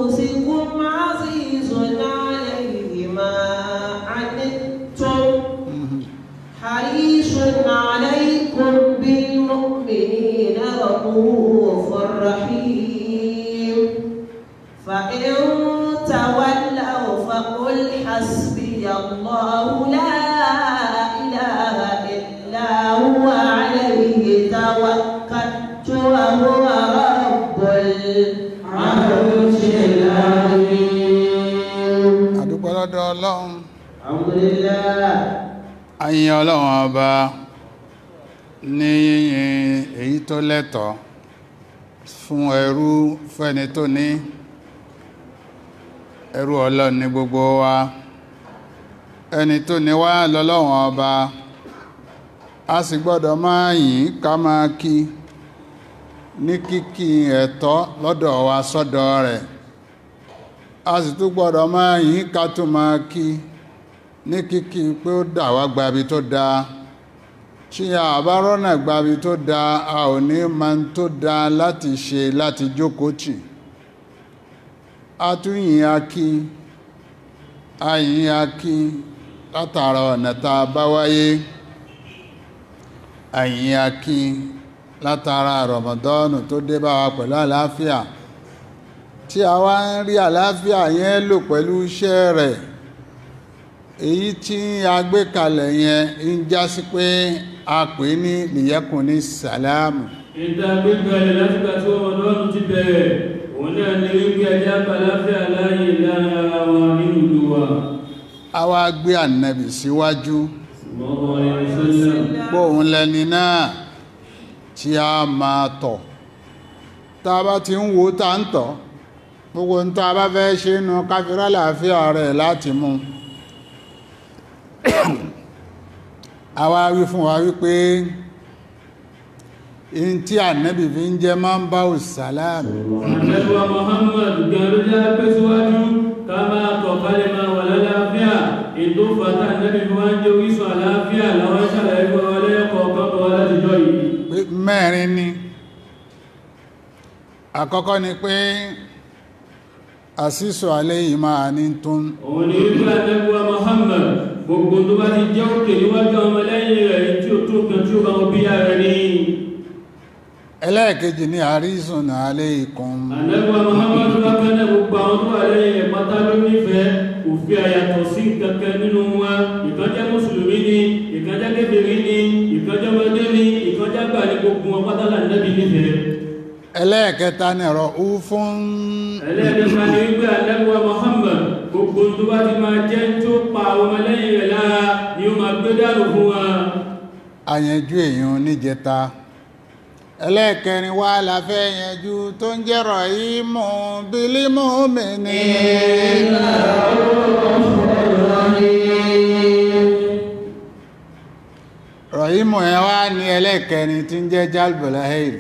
أنفسكم عزيز عليه ما عنتم حريص عليكم بالمؤمنين رؤوف رحيم فإن تولوا فقل حسبي الله لا إله إلا هو عليه توكلت وهو رب العرش العظيم àdúpẹ́ lọ́dọ̀ ọlọ́run الحمد لله ayin ọlọ́run ọba ní yíyin èyí tó lẹ́tọ̀ọ́ fún ẹrú fẹ́ni tó ní ẹrú ọlọ́run ní gbogbo wa ẹni tó ní wá lọ́lọ́run ọba a sì gbọ́dọ̀ máa yìn ká máa kí ní kíkí ẹ̀tọ́ lọ́dọ̀ wa sọ́dọ̀ rẹ̀ a sì tún gbọ́dọ̀ máa yìn ká tún máa kí ní kíkí pé ó dà wá gbabi tó dáa tí a bá rọ́nà gbabi tó dáa a ò ní máa ń tó dáa láti ṣe láti jókòó tì a tún yìn a kí a yìn a kí látara ọ̀nà tá a bá wáyé a yìn a kí látara rọ̀mọ̀dọ́nù tó dé bá wa pẹ̀lú àlàáfíà tí a wá ń rí àlàáfíà yẹn lò pẹ̀lú iṣẹ́ rẹ̀ èyí tí a gbé kalẹ̀ yẹn ń já sí pé a pè ní lìyẹ́kùn ní sàlámù ìta gbígbẹ̀rẹ̀ látìgbà tí ọmọ lọ́rùn ti bẹ̀rẹ̀ òun náà ní wípé ẹjá pàláfíà láàyè láàrin ara wọn nínú ìlú wa a wá gbé ànàbì síwájú ọmọ ìrìnsẹ́lẹ̀ bóun lẹni náà tí a máa tọ̀ tá a bá ti ń wo tá ń tọ̀ gbogbo ń tá a bá fẹ́ ṣe nù káfírá làáfíà rẹ̀ láti mú a wá wí fún wa wípé in tí ànàbì fi ń jẹ́ máa ń bá òsàlámù Àjẹ́gbà Muhammad gẹ̀rù jẹ́ pé síwájú ká máa tọ̀ kálẹ̀ máa wà lálàáfíà ètò fàtà nẹ́bí fi wá ń jẹ́ orísun àlàáfíà láwọn ṣàlàyé fún wa lẹ́yọ̀kọ̀ ọ̀kan bọ̀ wá látijọ́ yìí. pé mẹ́rin ni àkọ́kọ́ ni pé àṣìṣò alẹ́ yìí máa ní tún Òun ni wípé Àjẹ́gbà Muhammad gbogbo tó bá ti jẹ́ òkè níwájú ọmọ lẹ́yìn rẹ̀ tí ó tó kan tí ó bá wọn bí ara ní. ẹlẹ́ẹ̀kejì ní àríṣùn alẹ́ ikùn Àjẹ́gbà Muhammad wá kẹ́lẹ̀ gbogbo àwọn tó wà lẹ́yìn rẹ̀ pátá ló nífẹ̀ẹ́ kò fi àyàtọ̀ sí kankan nínú wa ìkan jẹ́ mùsùlùmí ni ìkan jẹ́ kébèrè ni ìkan jẹ́ ọmọdé ni ìkan jẹ́ àgbà ní gbogbo wọn pátá là nẹ́bí nífẹ̀ẹ́. ẹlẹ́ẹ̀kẹta ní ọ̀rọ̀ ú fún ẹlẹ́ẹ̀kẹta ni wípé alẹ́gbẹ̀wá Muhammad gbogbo tó bá ti máa jẹ́ tó pa àwọn ọmọlẹ́yìn rẹ̀ lára ni ó máa gbé dànù fún wa àyànjú èèyàn níjẹta ẹlẹ́ẹ̀kẹrin wá la fẹ́ yẹnjú tó ń jẹ́rọ̀ yìí mú bílímù mi ní rọ̀yìmù ẹ̀ wá ní ẹlẹ́ẹ̀kẹrin tí ń jẹ́ jálbọ̀láhẹ́rì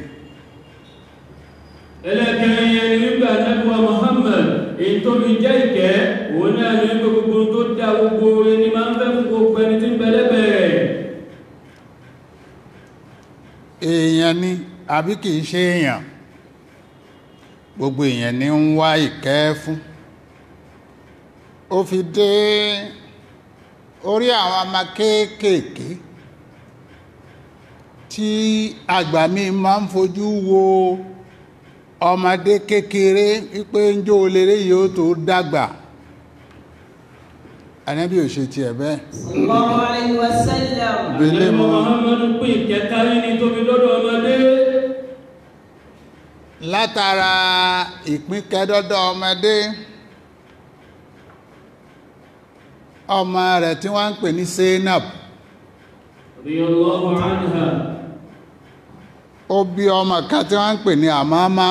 ẹlẹ́ẹ̀kẹrin yẹn ni wípé alẹ́gbẹ̀wá Muhammad èyí tó fi jẹ́ ìkẹ́ òun náà ni wípé gbogbo tó dá gbogbo ẹni máa ń fẹ́ fún gbogbo ẹni tí ń bẹ lẹ́bẹ̀ẹ́ rẹ̀ èèyàn ni àbí kìí ṣe èèyàn gbogbo èèyàn ni ń wá ìkẹ́ fún ó fi dé orí àwọn ọmọ kéékèèké tí àgbà mi máa ń fojú wo ọmọdé kékeré wípé ń jó olèrè yóò tó dàgbà ànábì ò ṣe tiẹ̀ bẹ́ẹ̀ الله عليه وسلم Bílímù. Ànábì Muhammad pín ìkẹ́kárí ní tóbi lọ́dọ̀ ọmọdé látara ìpín kẹdọdọ ọmọdé ọmọ rẹ̀ tí wọ́n ń pè ní Zainab radiyallahu anha ó bí ọmọ kan tí wọ́n ń pè ní Àmámá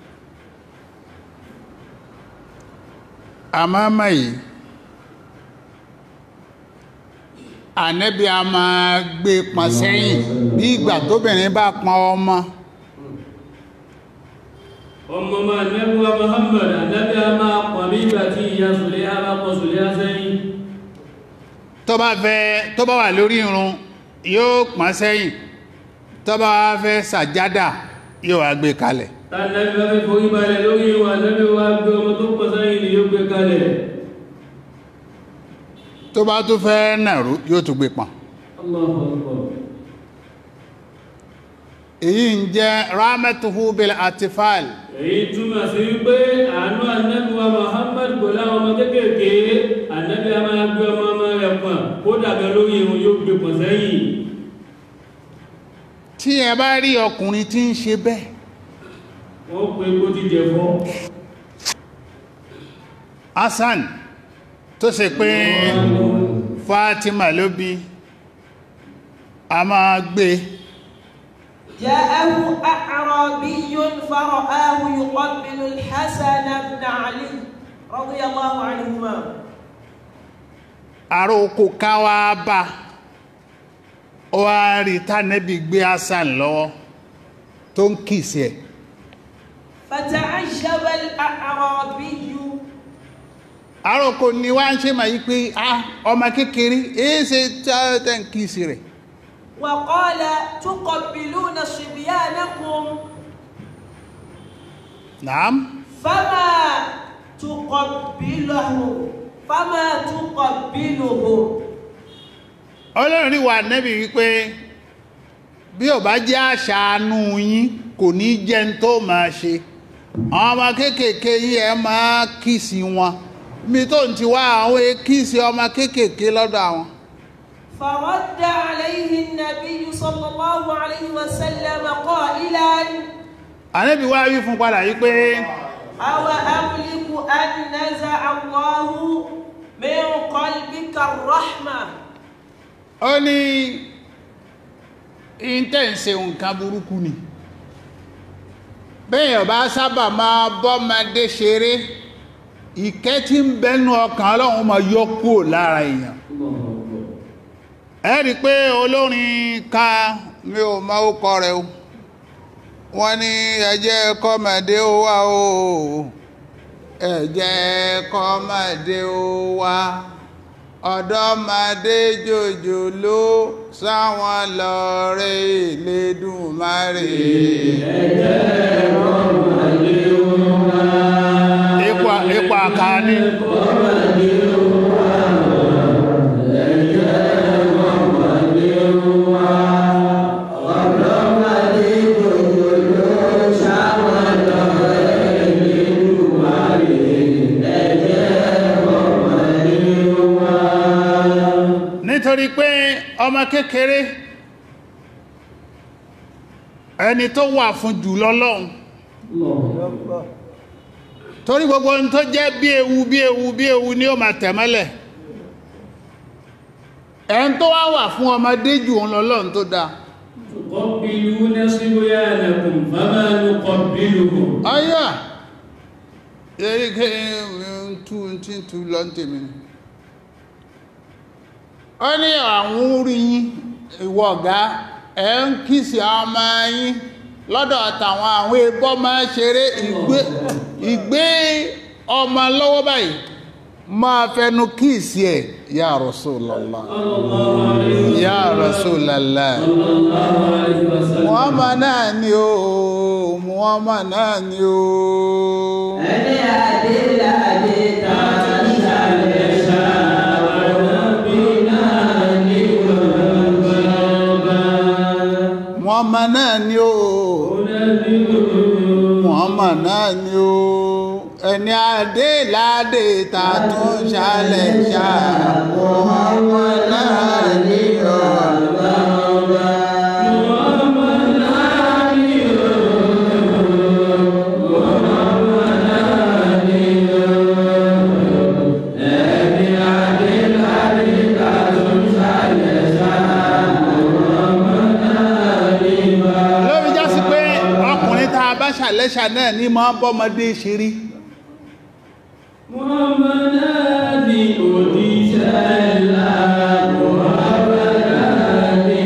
Àmámá yìí ànẹ́bí a máa gbé pọn sẹ́yìn bí ìgbà tóbìnrin bá pọn ọmọ ọmọ máa nẹ́bùwá Muhammad ànábì a máa pọ̀ bí ìgbà tí ìyá sùlẹ̀ a bá pọ̀ sùlẹ̀ sẹ́yìn tó bá fẹ́ tó bá wà lórí irun yóò pọ́n sẹ́yìn tó bá wá fẹ́ sàjádà yóò wá gbé kalẹ̀ tànàbí bá fẹ́ forí balẹ̀ lórí ìwà ànábì wa gbé ọmọ tó pọ̀ tó bá tún fẹ́ nàró yóò tún gbé pọ̀n Allahu Akbar. èyí ń jẹ́ rahmatuhu bil atifal èyí túmọ̀ sí wípé àánú ànábì wa Muhammad kò láwọn ọmọ kéékèèké ànábì a máa gbé ọmọ ọmọ rẹ̀ pọ̀n kó dàgbà lórí irun yóò gbé pọ̀n sẹ́yìn tí ẹ bá rí ọkùnrin tí ń ṣe bẹ́ẹ̀ wọ́n pe kó ti jẹ fọ́ Hassan tó ṣe pé Fatima ló bí a máa gbé جاءه أعرابي فرآه يقبل الحسن بن علي رضي الله عنهما àrò oko ká wá bá ó wá rí tánẹ́bì gbé Hassan lọ́wọ́ tó ń kìsì ẹ̀ فتعجب الأعرابي àrò oko ni wá ń ṣe máa yí pé ah ọmọ kékeré èé ṣe tẹ́ ń kìsì rẹ̀ وقال تقبلون صبيانكم naam فما تقبله فما تقبله ọlọ́run rí wà nẹ́bì wípé bí ò bá jẹ́ àṣàánú yín kò ní jẹ́ ń tó máa ṣe àwọn ọmọ kéékèèké yí ẹ máa kìsì wọn mi tó ń ti wá àwọn kìsì ọmọ kéékèèké lọ́dọ̀ àwọn فرد عليه النبي صلى الله عليه وسلم قائلا ànẹ́bì wá wí fún padà yí pé أو أملك أن نزع الله من قلبك الرحمة ó ní intense nǹkan burúkú ni bẹ́yàn bá sábà máa bọ́mọdé ṣeré ìkẹ́ tí ń bẹnu ọkàn ọlọ́run máa yọ kúrò lára èèyàn ẹ rí pé olórin ká mi ò mọ ókọ rẹ̀ o wọ́n ní ẹ jẹ́ kọ́mọdé ó wá o ẹ jẹ́ kọ́mọdé ó wá ọ̀dọ́mọdé jòjòló sáwọn lọ́rẹ́ Elédùmarè ipò ipò àkàní nítorí pé ọmọ kékeré ẹni tó wà fún jù lọ́lọ́run torí gbogbo ohun tó jẹ́ bí ewu bí ewu bí ewu ni ó máa tẹ̀mọ́lẹ̀ ẹn tó wá wà fún ọmọdé jù òun lọ́lọ́run tó dáa تقبلون صبيانكم فما نقبلهم ayá eríkẹ́ tú tí tú lọ ń tèmi ni ó ní àwọn orí yín ìwọ ọ̀gá ẹ̀ ń kìsì ọmọ yín lọ́dọ̀ àtàwọn àwọn ẹbọ́ máa ṣeré ìgbé ìgbé ọmọ lọ́wọ́ báyìí máa fẹnu kìsì ẹ̀ ya Rasulullah ya Rasulullah Muhammad náà ni ó Muhammad náà ni ó ẹni àdélà àdéta Muhammad náà ni ó Muhammad náà ni ó ẹni adé ládé ta tún ṣàlẹ̀ ṣá Muhammad náà ni ó lórí jásí pé ọkùnrin tá a bá ṣàlẹ́ṣà náà ní máa bọ́mọdé ṣeré Muhammadani òdíṣẹ́ ńlá Muhammadani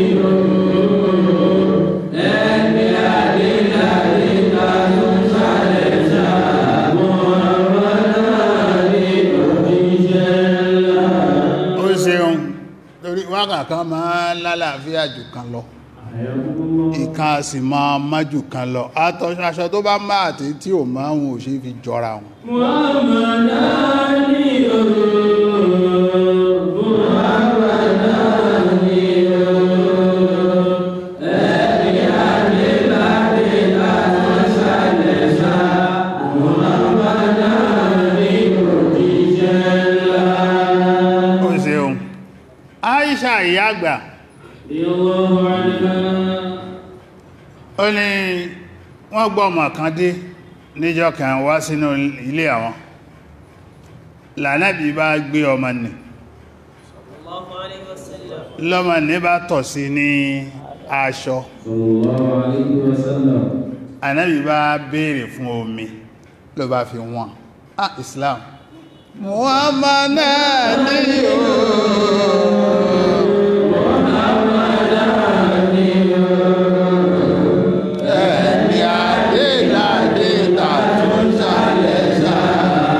ẹni àdínàdí tàbí sàlẹ̀ sáà Muhammadani òdíṣẹ́ ńlá. ó ṣeun torí wákàkan máa lálàáfíà jù kan lọ ìkan a sì máa májù kan lọ Àtọ- aṣọ tó bá máa àti tí ò máa wọn ò ṣe fi jọra wọn Muhammadani òdíṣẹ́ àgbà رضي الله عنها ó ní wọ́n gbọ́ ọmọ kan dé níjọ́ kan wá sínú ilé àwọn lànàbí bá gbé ọmọ nì الله عليه وسلم lọ́mọ ní bá tọ̀ sí ní aṣọ صلى الله عليه وسلم ànábì bá béèrè fún omi ló bá fi wọ́n ah Islam Muhammad náà ní ẹni adéladé tàtún sálẹ̀ sáà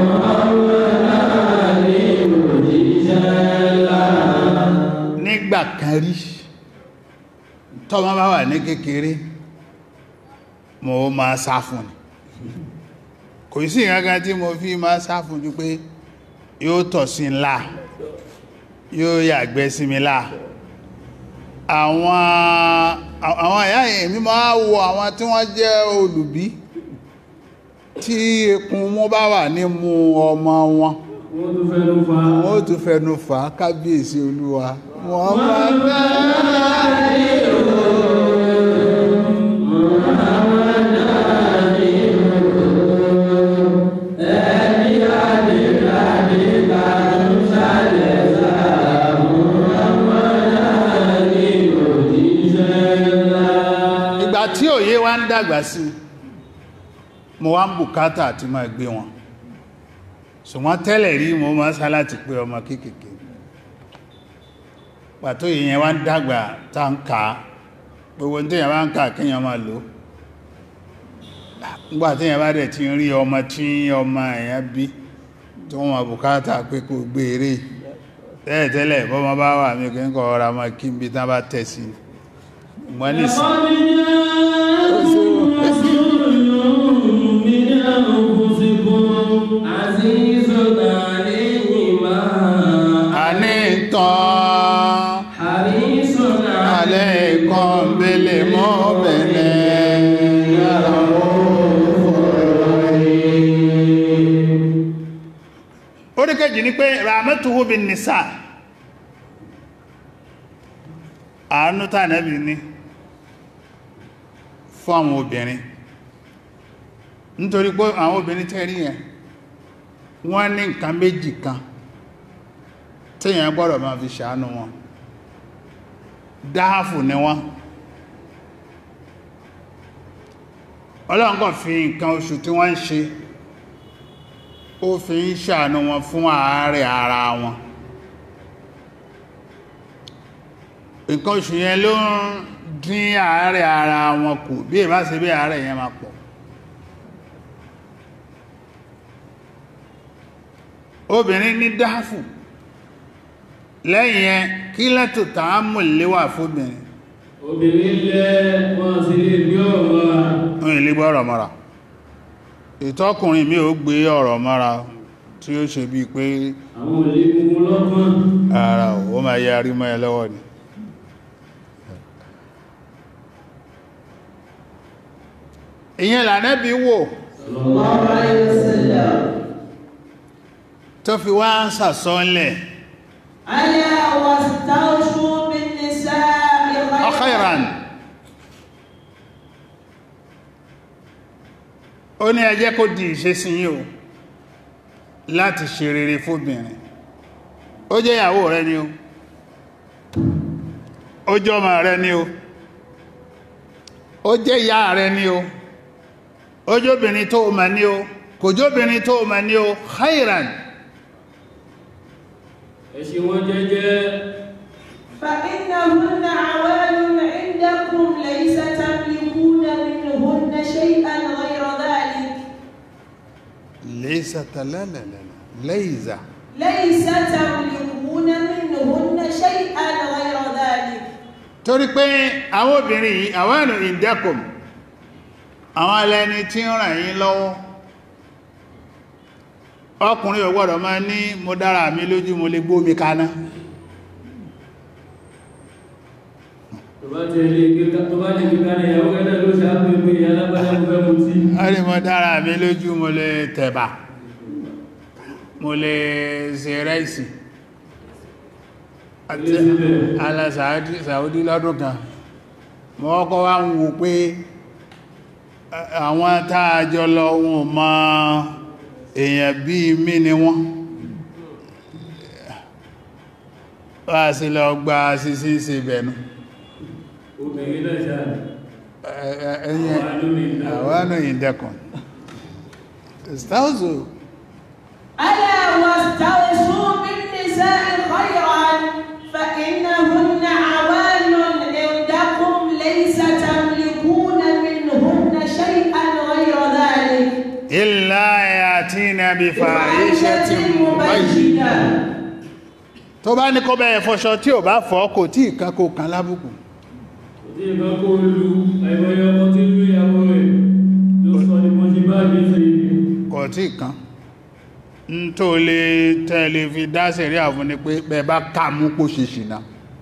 nígbà kan rí tọ́mọ bá wà ní kékeré mo máa sá fún ni kò sí ìrẹ́gán tí mo fi máa sá fún jù pé yóò tọ̀ sí ńlá yóò yàgbẹ́ sí mi lá àwọn àwọn ẹ̀yà èmi máa wo àwọn tí wọ́n jẹ́ olùbí tí ekun mú bá wà ní mú ọmọ wọn wọ́n tún fẹ́ ló fa wọ́n ó tún fẹnu fà á kábíyèsí olúwa wọ́n máa náà ìgbà tí òye wa ń dàgbà sí mo wá ń bùkátà àti máa gbé wọn ṣùgbọ́n tẹ́lẹ̀ rí mo máa sá láti pé ọmọ kéékèèké pàtó ìyẹn wá ń dàgbà tá ń kà á gbogbo tí èyàn bá ń kà kíyàn máa lò nígbà tí èyàn bá dẹ̀ ti rí ọmọ tí ọmọ èyàn bí tí wọ́n máa bùkátà pé kò gbé eré tẹ́lẹ̀ tẹ́lẹ̀ bọ́mọ bá wà mí kí n kọ́ ọ̀rọ̀ máa kí n bí tán bá tẹ̀ sí ṣùgbọ́n nísìn عزيز عليه ما àní tán حريص alaykum bil mu'minin oríkèjì ní pé rahmatuhu bin nisa àánú tànàbì ní fún àwọn obìnrin nítorí pé àwọn obìnrin tẹ́rí yẹn wọ́n ní nǹkan méjì kan tíyàn gbọ́dọ̀ máa fi ṣàánú wọn dáàfù ni wọ́n Ọlọ́run kàn fi nǹkan oṣù tí wọ́n ń ṣe ó fi ń ṣàánú wọn fún àárẹ̀ ara wọn nǹkan oṣù yẹn ló ń dín àárẹ̀ ara wọn kù bí ìbá ṣe bí àárẹ̀ yẹn máa pọ̀ obìnrin ní dáàfù lẹ́yìn yẹn kí lẹ́tò tààmù léwà fóbìnrin obìnrin lẹ́ wọ́n sì lè gbé ọ̀rọ̀ ń ilé gbọ́ ọ̀rọ̀ mọ́ra ìtọ́kùnrin mi ò gbé ọ̀rọ̀ mọ́ra tí ó ṣe bí pé àwọn olè gbogbo lọ́gbọ́n ara ò máa yẹ arí mọ́ ẹ lọ́wọ́ ni ìyẹn lànẹ́bí wò الله عليه وسلم tó fi wá ń sàsọ́nlẹ̀ ألا واستوصوا بالنساء ọ̀khẹ́ran ó ní ẹjẹ́ kó di ìṣesí yín o láti ṣe rere fóbìnrin ó jẹ́ ìyàwó rẹ ni o ó jẹ́ ọmọ rẹ ni o ó jẹ́ ìyá rẹ ni o ó jẹ́ obìnrin tó o mọ̀ ní o kò jẹ́ obìnrin tó o mọ̀ ní o khairan ẹ̀ṣẹ̀ wọn jẹ́jẹ́ فإنهن عوان عندكم ليس تملكون منهن شيئا غير ذلك laysa talalala laysa ليس تملكون منهن شيئا غير ذلك torí pé àwọn obìnrin yìí àwọn ẹ̀nà ìdẹ́kùn àwọn ẹlẹ́ni tí ń ràn yín lọ́wọ́ ọkùnrin ò gbọ́dọ̀ máa ní mo dára mi lójú mo lè gbómi kaná tó bá tẹ̀lé kíkà tó bá lè kíkà ní ìyàwó kẹ́lẹ̀ ló ṣe àpẹẹpẹ alábàdà mo fẹ́ mu tí wọ́n ní mo dára mi lójú mo lè tẹ̀bà mo lè ṣe rẹ́ìsì àti ala Saudi Saudi lọ́dún kan mọ́ ọkọ̀ wá ń wo pé a- àwọn tààjọ lọ wọn mọ èèyàn bí mí ni wọ́n wá sí lọ gba sísí sí bẹ̀nu obìnrin náà ṣáà ẹ̀yẹn àwọn ànà ìdẹ́kùn ìstáwùsù ألا واستوصوا بالنساء خيرا فإنهن عوان عندكم ليس تملكون منهن شيئا غير ذلك إلا يأتينا بفاحشة مبينة tó bá ní kó bẹ́ẹ̀ fọṣọ tí ò bá fọ́ kò tí ìkan kò kan lábùkù kò tí ìkan kó lu àìmọye ọmọ tí ń lu ìyàwó rẹ̀ ló sọ ní wọ́n ṣe bá gbé sí kò tí ìkan ń tó lè tẹ́lẹ̀ fi dá sẹ̀rí àwọn ni pé bẹ́ẹ̀ bá ká mú kó ṣe ṣìnà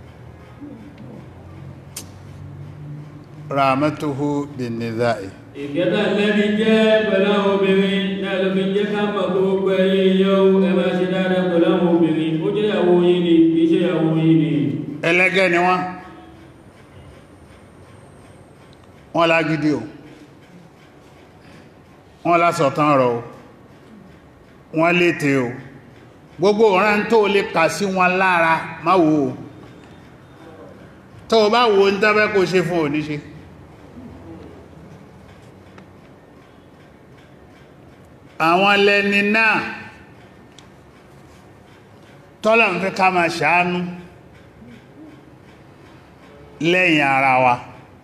rahmatuhu bin nizai ìkẹta lẹ́ni jẹ́ pẹ̀lú àwọn obìnrin náà ló fi jẹ́ ká mọ̀ pé gbogbo ẹ̀yin yóò ẹ máa ṣe dáadáa pẹ̀lú àwọn obìnrin ó jẹ́ ìyàwó yín ni kì í ṣe ìyàwó yín ni ẹlẹ́gẹ́ ni wọ́n wọ́n lágídí o wọ́n lásọ̀tán ọ̀rọ̀ o wọ́n léte o gbogbo ọ̀rán tó lè kà sí wọn lára má wò ó tó o bá wo ń tẹ́fẹ́ kó ṣe fún oníṣe àwọn lẹni náà tọ́lọ̀ ń fẹ́ ká máa ṣàánú lẹ́yìn ara wa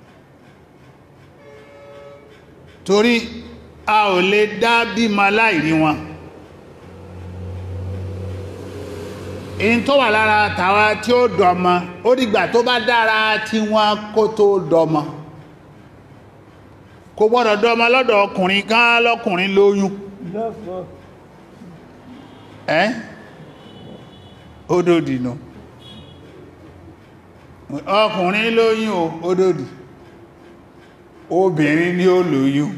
torí a ò lè dá bímọ láìrí wọn èyí tó wà lára tàwa tí ó dọmọ ó dìgbà tó bá dára tí wọn kó tó dọmọ kò gbọ́dọ̀ dọmọ lọ́dọ̀ ọkùnrin kan lọ́kùnrin lóyún ẹ́ ó dòdì nù ọkùnrin lóyún o ó dòdì obìnrin ni ó lóyún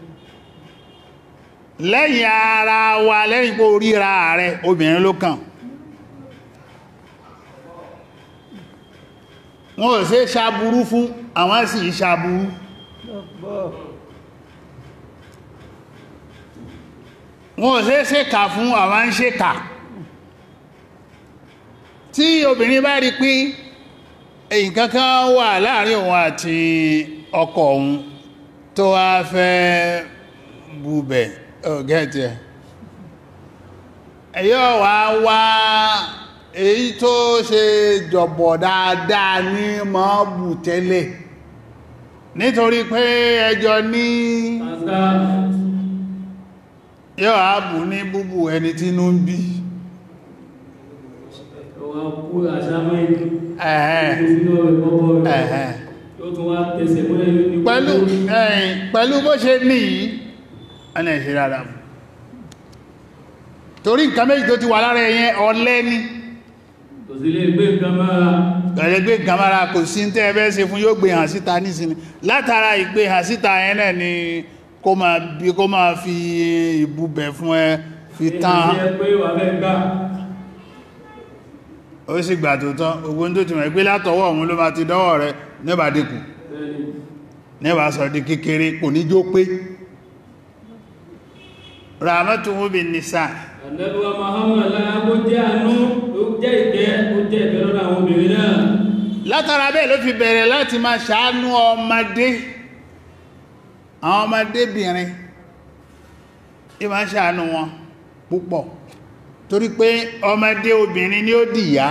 lẹ́yìn ara wa lẹ́yìn pé oríra rẹ̀ obìnrin ló kàn wọ́n ò ṣe ṣàbúrú fún àwọn sì ṣàbúrú wọ́n ò ṣe ṣèkà fún àwọn ń ṣèkà tí obìnrin bá rí pé èyí kankan wà láàrin òun àti ọkọ òun tó wá fẹ́ búbẹ̀ ọ̀gẹ́tì ẹ̀ ẹ̀yọ́ wá wá èyí tó ṣe jọ̀bọ̀ dáadáa ní mọ́ bù tẹ́lẹ̀ nítorí pé ẹjọ́ ní kàńtà yóò á bù ní búbù ẹni tí inú ń bí ọwọ́ kú àṣàmọ́ ìlú ẹ̀hẹ́n sínú ọ̀rẹ́ kọ́kọ́ rẹ̀ ẹ̀hẹ́n tó tún wá tẹsẹ̀ mọ́lẹ̀ ní pẹ̀lú ẹ̀yìn pẹ̀lú bó ṣe ní yìí ẹni ẹ̀ṣẹ́ rárá mú torí nǹkan méjì tó ti wà lára ẹ̀yẹn ọlẹ́ ní kò sí lè gbé nǹkan mára ẹ̀lẹ́gbé gamara kò sí tẹ́ ẹbẹ́ ṣe fún yóò gbé hàn síta nísìnyí látara ìgbé hàn síta yẹn náà ni kó máa bí kó máa fi ìbúbẹ̀ fún ẹ fi tán èyí ṣe pé wà fẹ́ gbà ó sì gbà tó tán ogun tó ti mọ̀ pé látọwọ́ òun ló máa ti dọ́wọ́ rẹ níbà dínkù bẹ́ẹ̀ni níbà sọ di kékeré kò ní jó pé rahmatuhu bin nisa àdẹ́lúwà Muhammad lára kó jẹ́ àánú ó jẹ́ ìkẹ́ ó jẹ́ ìkẹ́ lọ́dọ̀ àwọn obìnrin náà látara bẹ́ẹ̀ ló fi bẹ̀rẹ̀ láti máa ṣàánú ọmọdé àwọn ọmọdébìnrin tí máa ṣàánú wọn púpọ̀ torí pé ọmọdé obìnrin ni ó dìyá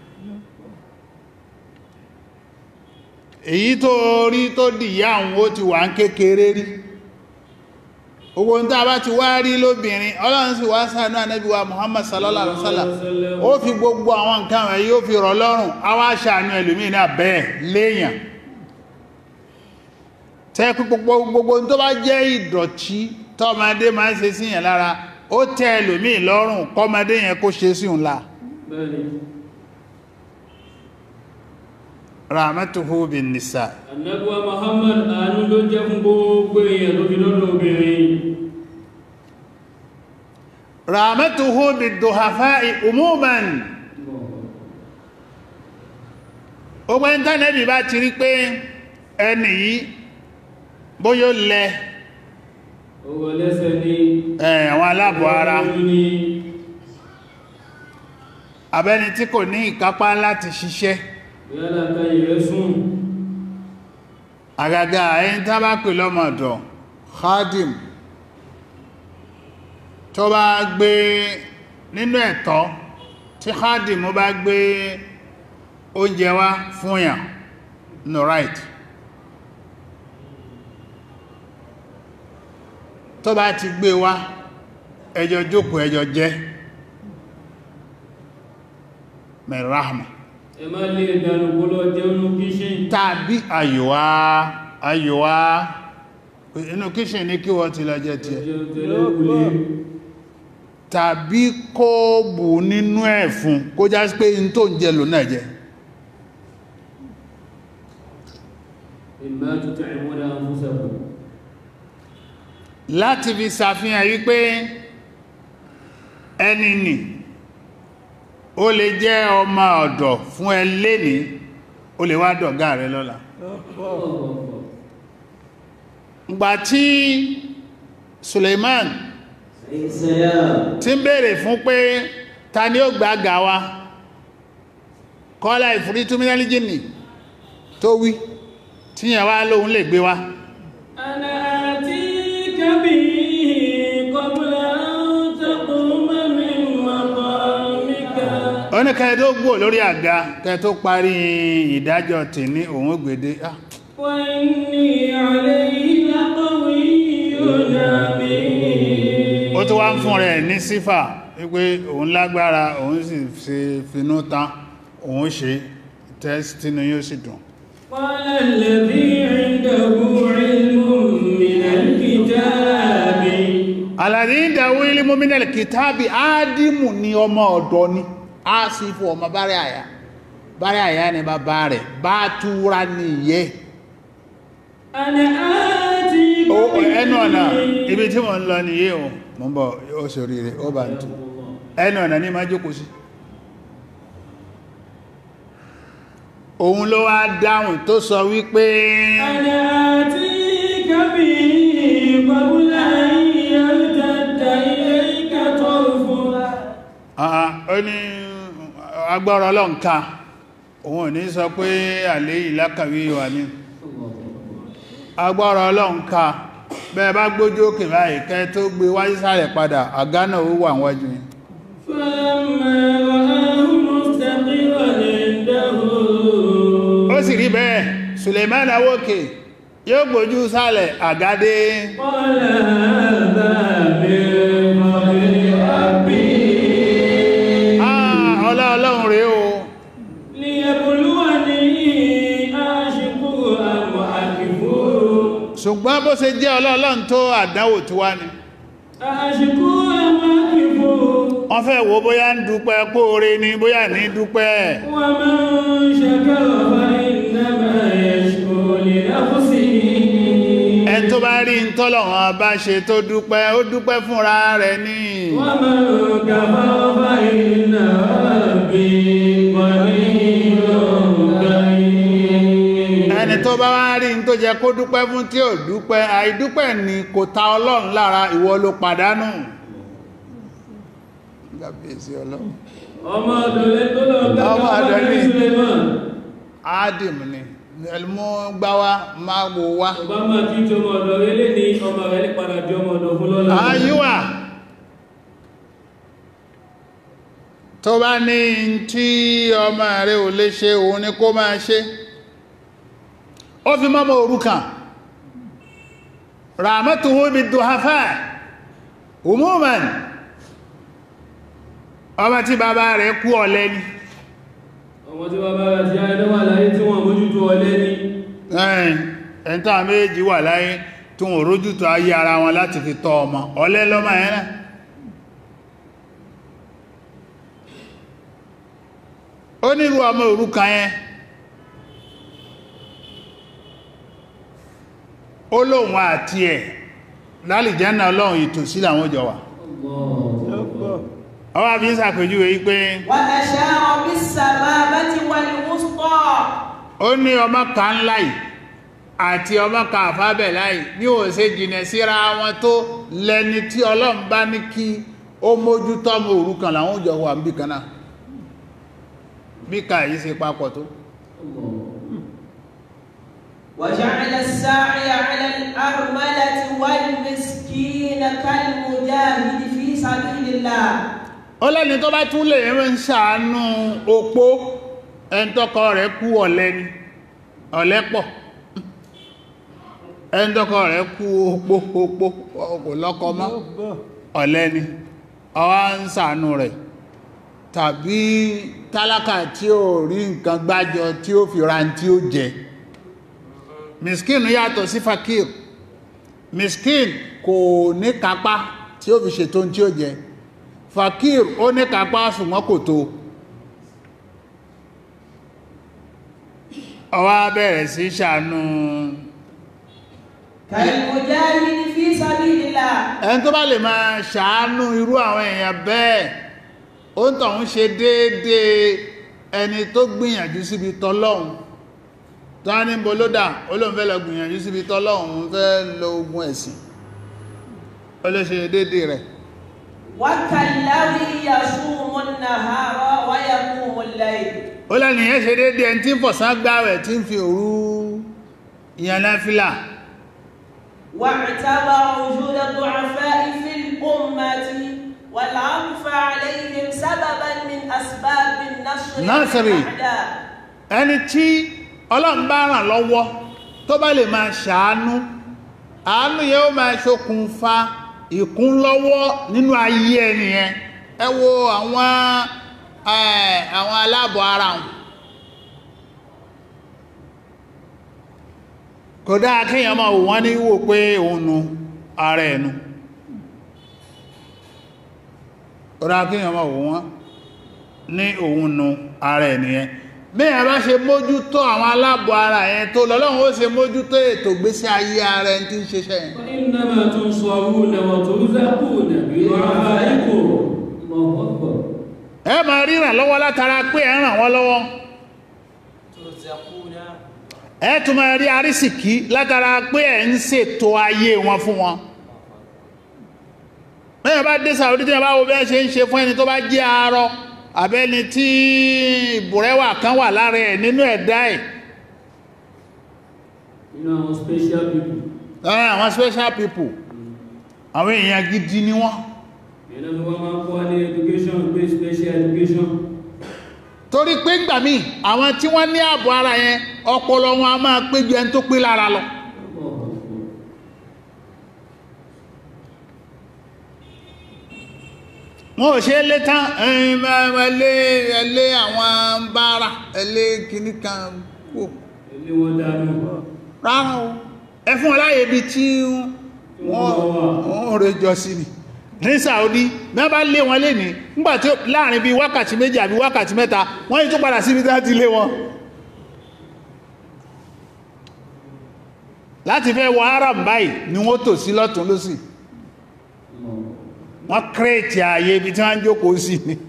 èyí tó rí tó dìyá àwọn ó ti wà ń kékeré rí owó ń tàbá bá ti wá rí lóbìnrin ọlọ́run sì wá ṣàánú ànábì wa Muhammad sallallahu alaihi wasallam ó fi gbogbo àwọn nǹkan wọ̀nyí ó fi rọ̀ lọ́rùn a wá ṣàánú ẹlòmíì náà bẹ́ẹ̀ léèyàn tẹ́ pé gbogbo gbogbo tó bá jẹ́ ìdọ̀tí tọ́mọdé máa ń ṣe síyàn lára ó tẹ́ ẹlòmíì lọ́rùn kọ́mọdé yẹn kó ṣe sí òun la bẹ́ẹ̀ni rahmatuhu bin nisa àdẹ́lúwà Muhammad àánú ló jẹ́ fún gbogbo èèyàn ló fi lọ́dọ̀ obìnrin rahmatuhu bin duhafa'i umuman ó pẹ́ ìntánẹ́ẹ̀tì bá ti rí pé ẹni yìí bóyó lẹ owó lẹ́sẹ̀ ní ẹ̀, àwọn aláàbọ̀ ara ojú ní abẹ́ni tí kò ní ìkápá láti ṣiṣẹ́ yálà káyì rẹ̀ sùn àgàgà ẹni tá bá pè lọ́mọ̀dọ̀ khadim tó bá gbé nínú ẹ̀tọ́ tí khadim bá gbé oúnjẹ wá fún yàn no right tó bá ti gbé wá ẹjọ́ jókòó ẹjọ́ jẹ mẹ́ràhàmà ẹ má lè dànù kó lọ jẹun kíṣìn tàbí àyíwá àyíwá inú kíṣìn ní kí wọ́n ti lọ jẹ tí ẹ jẹun tẹ́lẹ̀ wulé tàbí kó bù nínú ẹ̀ fún kó já sí pé in tó ń jẹ lò náà jẹ ìmá tuntun ìmúdá fúnṣẹ̀kù láti fi ṣàfihàn wípé ẹni nì ó lè jẹ́ ọmọ ọ̀dọ̀ fún ẹ léni ó lè wá dọ̀gá rẹ lọ́la ìgbà tí Suleiman tí ń bèèrè fún pé ta ni ó gbà gà wa kọ́lá ìfúrí túnmínálì jìnnì tó wí tí yẹn wá lóhun lè gbé wa أنا آتيك به قبل أن تقوم من مقامك ó ní kẹ́ẹ̀ tó gbò lórí àga kẹ́ẹ̀ tó parí ìdájọ́ tì ní òun gbèdé ah, وإني عليه لقوي أمين ó tó wá ń fún rẹ̀ ní sífà wípé òun lágbára òun sì ṣe finú tán òun ṣe tẹ́sítínú yóò sì dùn قال الذي عنده علم من الكتاب alàrí ìdáwó ilé mọ́mínẹ̀lì kìtàbí áádìmù ni ọmọ ọ̀dọ́ ni a sì fún ọmọ bárẹ̀ àyà bárẹ̀ àyà ni bàbá rẹ̀ bá túra ní ìyẹ́ أنا آتيك Ó- به ẹnu ọ̀nà ibi tí mo ń lọ nìyẹ́ o mọ́ bọ̀ ó ṣorí rẹ̀ ó bá ń tú ẹnu ọ̀nà ní máa jókòó sí òun ló wá dáhùn tó sọ wípé أنا آتيك به قبل أن يرتد إليك طرفك àà, ó ní agbára ọlọ́nká òun ò ní sọ pé àlè ìlákàwí wà ní agbára ọlọ́nká bẹ́ẹ̀ bá gbójú òkè báyìí kẹ́ tó gbé wáyé sáré padà àgánà ó wà wájú yìí فلما رآه مستقرا عنده ó sì rí bẹ́ẹ̀ Suleiman awókè yóò gbójú sálẹ̀ àgádé قال هذا من فضل ربي Ah, ọlá ọlọ́run rèé o ليبلوني أشكر أم أكفر ṣùgbọ́n bó ṣe jẹ́ ọlá ọlọ́run tó àdánwò tí wá ni أشكر أم أكفر wọ́n fẹ́ wo bóyá ń dúpẹ́ póore ni bóyá ní dúpẹ́ ومن شكر فإنما يشكر لنفسه ẹn tó bá rí ń tọ́lọ̀wọ́n bá ṣe tó dúpẹ́ ó dúpẹ́ fúnra rẹ̀ ní ومن كفر فإن ربي غني كريم ẹni tó bá wá rí ń tó jẹ kó dúpẹ́ fún tí ò dúpẹ́ àìdúpẹ́ ni kò ta ọlọ́run lára ìwọ ló pàdánù gàbíyèsí ọlọ́run ọmọ ọdọ̀lẹ́ tó lọ Ọmọ gbẹ́gbẹ́ ọ̀dọ̀ ni. Suleiman áádìm ni ẹlmú gbáwá máa wò wá ọba máa kí tí ọmọ ọ̀dọ̀ rẹ̀ lè ní ọmọ rẹ̀ ní padà di ọmọ ọ̀dọ̀ fún lọ́la ayíwà tó bá ní tí ọmọ rẹ̀ ò lè ṣe òun ni kó máa ṣe ó fi mọ́mọ́ òrukàn rahmatuhu bi duhafa umuman ọmọ tí bàbá rẹ̀ kú ọ̀lẹ ni ọmọ tí bàbá rẹ̀ ti ayé wà láyé tí wọ́n mójútó ọlẹ́ ní ẹ̀yìn ẹ̀ntà méjì wà láyé tí wọ́n rójútó ayé ara wọn láti fi tọ́ ọmọ ọ̀lẹ lọ́mọ ẹ̀ náà ó nílùú ọmọ òrukàn yẹn ó lóun àti ẹ̀ lálìjánà ọlọ́run ìtòsí làwọn jọ wà ọwọ́ àbí ń sàpèjúwe yí pé وأشار بالسبابة والوسطى ó ní ọmọ kan láì àti ọmọ kan àfábẹ̀ láì ní ò ṣe jìnà síra wọn tó lẹni tí ọlọ́run bá ní kí ó mójú tọ́mọ òrukàn làwọn òjò wà ń bí kan náà bí ká yìí ṣe papọ̀ tó وجعل الساعي على الأرملة والمسكين كالمجاهد في سبيل الله ó lẹ́ni tó bá tún lè ń ṣàánú opó ẹni tọ́kọ rẹ̀ kú ọ̀lẹ ni ọ̀lẹ pọ̀ ẹni tọ́kọ rẹ̀ kú opó opó kò lọ́kọ mọ́ ọ̀lẹ ni ọwá ń ṣàánú rẹ̀ tàbí tálákà tí ó rí nǹkan gbájọ tí ó fi ra tí ó jẹ miskin yàtọ̀ sí fakir miskin kò ní kápá tí ó fi ṣètò tí ó jẹ fakir ó ní kápá ṣùgbọ́n kò tó ọwá bẹ̀rẹ̀ sí ṣàánú كالمجاهد في سبيل الله ẹni tó bá lè máa ṣàánú irú àwọn èèyàn bẹ́ẹ̀ ó ń tọ̀hún ṣe déédéé ẹni tó gbìyànjú síbi tọ́lọ́hun tó á ní bolódà olóhun fẹ́ lọ gbìyànjú síbi tọ́lọ́hun fẹ́ lọ ogun ẹ̀sìn ó lè ṣe déédéé rẹ̀ وكالذي يصوم النهار ويقوم الليل ó lẹ́nu yẹn ṣe déédéé ẹni tí ń fọ̀sán gbáwẹ̀ tí ń fi òru ìyàn náfílà واعتبر وجود الضعفاء في الأمة والعطف عليهم سببا من أسباب النصر نصر. على الأعداء ẹni tí ọlọ́run bá ràn lọ́wọ́ tó bá lè máa ṣàánú àánú yẹn ó máa ṣokùnfà ìkúnlọ́wọ́ nínú ayé ẹnìyẹn ẹ wo àwọn eh, àwọn aláàbọ̀ ara wọn kò dáa kéèyàn máa wò wọ́n ní wò pé òun nu ara ẹ̀nu kò dáa kéèyàn máa wò wọ́n ní òun nu ara ẹ̀nìyàn mẹ́yàn bá ṣe mójútó àwọn aláàbọ̀ ara yẹn tó lọ́lọ́run ó ṣe mójútó ètò gbésí ayé ara ẹni tí ń ṣiṣẹ́ yẹn وإنما تنصرون وترزقون بدعائكم الله أكبر ẹ máa ríran lọ́wọ́ látara pé ẹ ràn wọ́n lọ́wọ́ ترزقون ẹ tún máa rí arísìkí látara pé ẹ ń ṣètò ayé wọn fún wọn mẹ́yàn bá dé Saudi tí wọ́n bá wo bẹ́ẹ̀ ṣe ń ṣe fún ẹni tó bá jẹ́ arọ àbẹ́ni tí ìbùrẹ́wà kan wà lára ẹ̀ nínú ẹ̀dá ẹ̀ nínú àwọn special people lára àwọn special people àwọn èèyàn gidi ni wọ́n ìyẹn náà wọ́n máa ń kọ́ ní education pé special education torí pé ń gbà míì àwọn tí wọ́n ní ààbò ara yẹn ọpọlọ wọn a máa pé ju ẹni tó pé lára lọ Allah Akbar. wọn ò ṣe é lé tán ẹ̀yìn ẹlé ẹlé àwọn bára ẹlé kìíní kan kò ilé wọn dánú rárá o ẹ fún ọláyé ibi tí wọ́n wọ́n rẹ jọ sí ni ní Saudi mẹ́ bá lé wọn lé ní nígbàtí láàrin bí wákàtí méjì àbí wákàtí mẹ́ta wọ́n yí tó padà síbi tí wọ́n ti lé wọn láti fẹ́ wọ Arab báyìí ni wọ́n tò sí lọ́tún lọ́sì wọ́n kírètì ààyè ibi tí wọ́n ń jókòó sí ni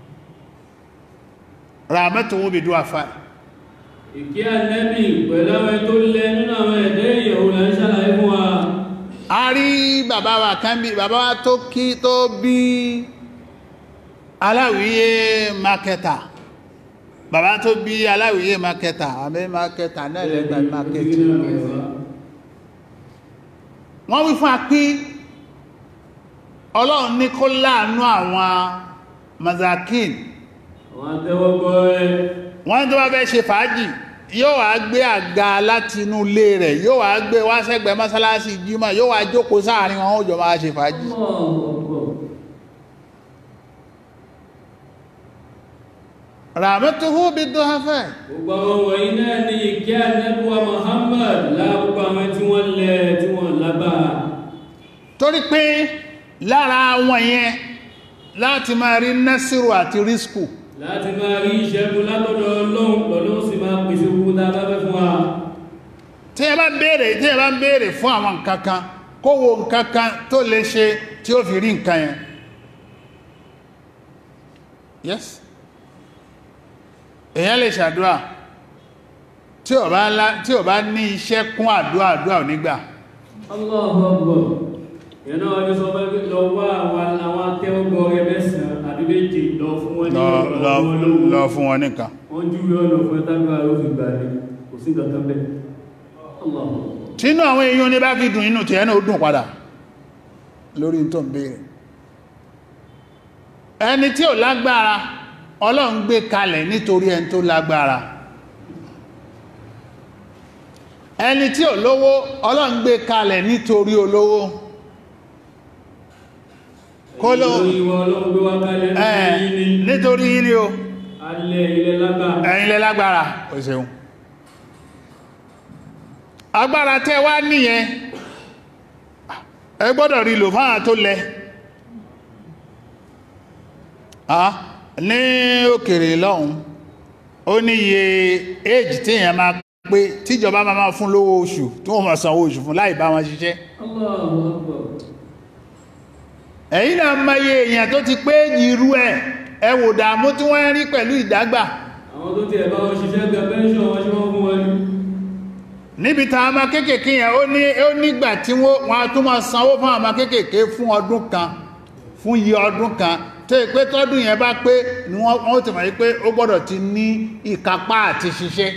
ràmẹ́tò wọn bí dúwà fáì ìkí ànẹ́bì pẹ̀lú àwọn tó lẹ nínú àwọn ẹ̀dẹ́ ìyẹ̀wò là ń ṣàlàyé fún wa a rí bàbá wa kan bí bàbá wa tó kí tó bí aláwìyé makẹta bàbá tó bí aláwìyé makẹta àmì makẹta náà lẹ́gbàá makẹta wọ́n wí fún a pé ọlọ́run ní kó láàánú àwọn mazakin àwọn atẹ́wọ́gbọ́ ẹ wọ́n tó bá fẹ́ ṣe fàájì yóò wá gbé àga láti inú ilé rẹ̀ yóò wá gbé wá sẹ́gbẹ̀ẹ́ mọ́sálásí jímọ̀ yóò wá jókòó sáàrin wọn ó jọ máa ṣe fàájì ràmẹ́tuhu bí dọ́hafẹ́ gbogbo àwọn wọ̀nyí náà ní ìkí ànẹ́bùwa Muhammad láàbùkù àwọn tí wọ́n lẹ tí wọ́n lágbára torí pé lára wọn yẹn láti máa rí násìrò àti rískù láti máa rí ìṣẹ́gun látọ̀dọ̀ Ọlọ́run lọ́lọ́run sì máa pèsè ogun tá a bá fẹ́ fún wa tí ẹ bá béèrè tí ẹ bá béèrè fún àwọn nǹkan kan kó wo nǹkan kan tó lè ṣe tí ó fi rí nǹkan yẹn yes èyàn lè ṣàdúrà tí ò bá lá- tí ò bá ní iṣẹ́ kún àdúrà àdúrà ò nígbà Allahu Akbar. Ìyẹn náà wọ́n ti sọ pé lọ wá àwọn àwọn akẹ́wọ́gbọ́ rẹ mẹ́sàn-án àbí méje lọ fún wọn ní lọ ọ̀rọ̀ lọ wọn lówó. lọ fún wọn nìkan Wọ́n júwe ọ̀nà fún ẹ̀tàgbà ló fi gbà ní kò sí kankan bẹ́ẹ̀. Allahu Akbar. tínú àwọn èèyàn ní bá fi dùn inú tí ẹni ó dùn padà lórí tó ń béèrè ẹni tí ò lágbára ọlọ́run gbé kalẹ̀ nítorí ẹni tó lágbára ẹni tí ò lówó ọlọ́run gbé kalẹ̀ nítorí olówó kó ló Nítorí wọn ọlọ́run gbé wá kalẹ̀ ẹ̀ nítorí yín ni nítorí yín ni o alẹ́ ilẹ̀ lágbà. ẹ̀yin lẹ lágbára o ṣeun agbára tẹ́ wá níyẹn ẹ gbọ́dọ̀ rí lò fáà tó lẹ ah ní òkèrè lọ́hun ó ní iye age tí èyàn máa pé tíjọba máa máa fún lówó oṣù tí wọ́n máa sanwó oṣù fún láì bá wọn ṣiṣẹ́ Allahu Akbar. ẹ̀yin náà mọ iye èèyàn tó ti pé irú ẹ̀ ẹ wò dààmú tí wọ́n ń rí pẹ̀lú ìdágbà Àwọn tó ti ẹ̀ bá wọn ṣiṣẹ́ gba pẹ́ńṣọ̀n wọn ṣe wọ́n fún wọn ní. níbi ta ọmọ kéèkèé yẹn ó ní ó nígbà tí wọ́n wọ́n á tún máa sanwó fún ọmọ kéèkèé fún ọdún kan fún iye ọdún kan tó yẹ pé tọ́dún yẹn bá pé ni wọ́n wọ́n ti mọ̀ yí pé ó gbọ́dọ̀ ti ní ìkápá àti ṣiṣẹ́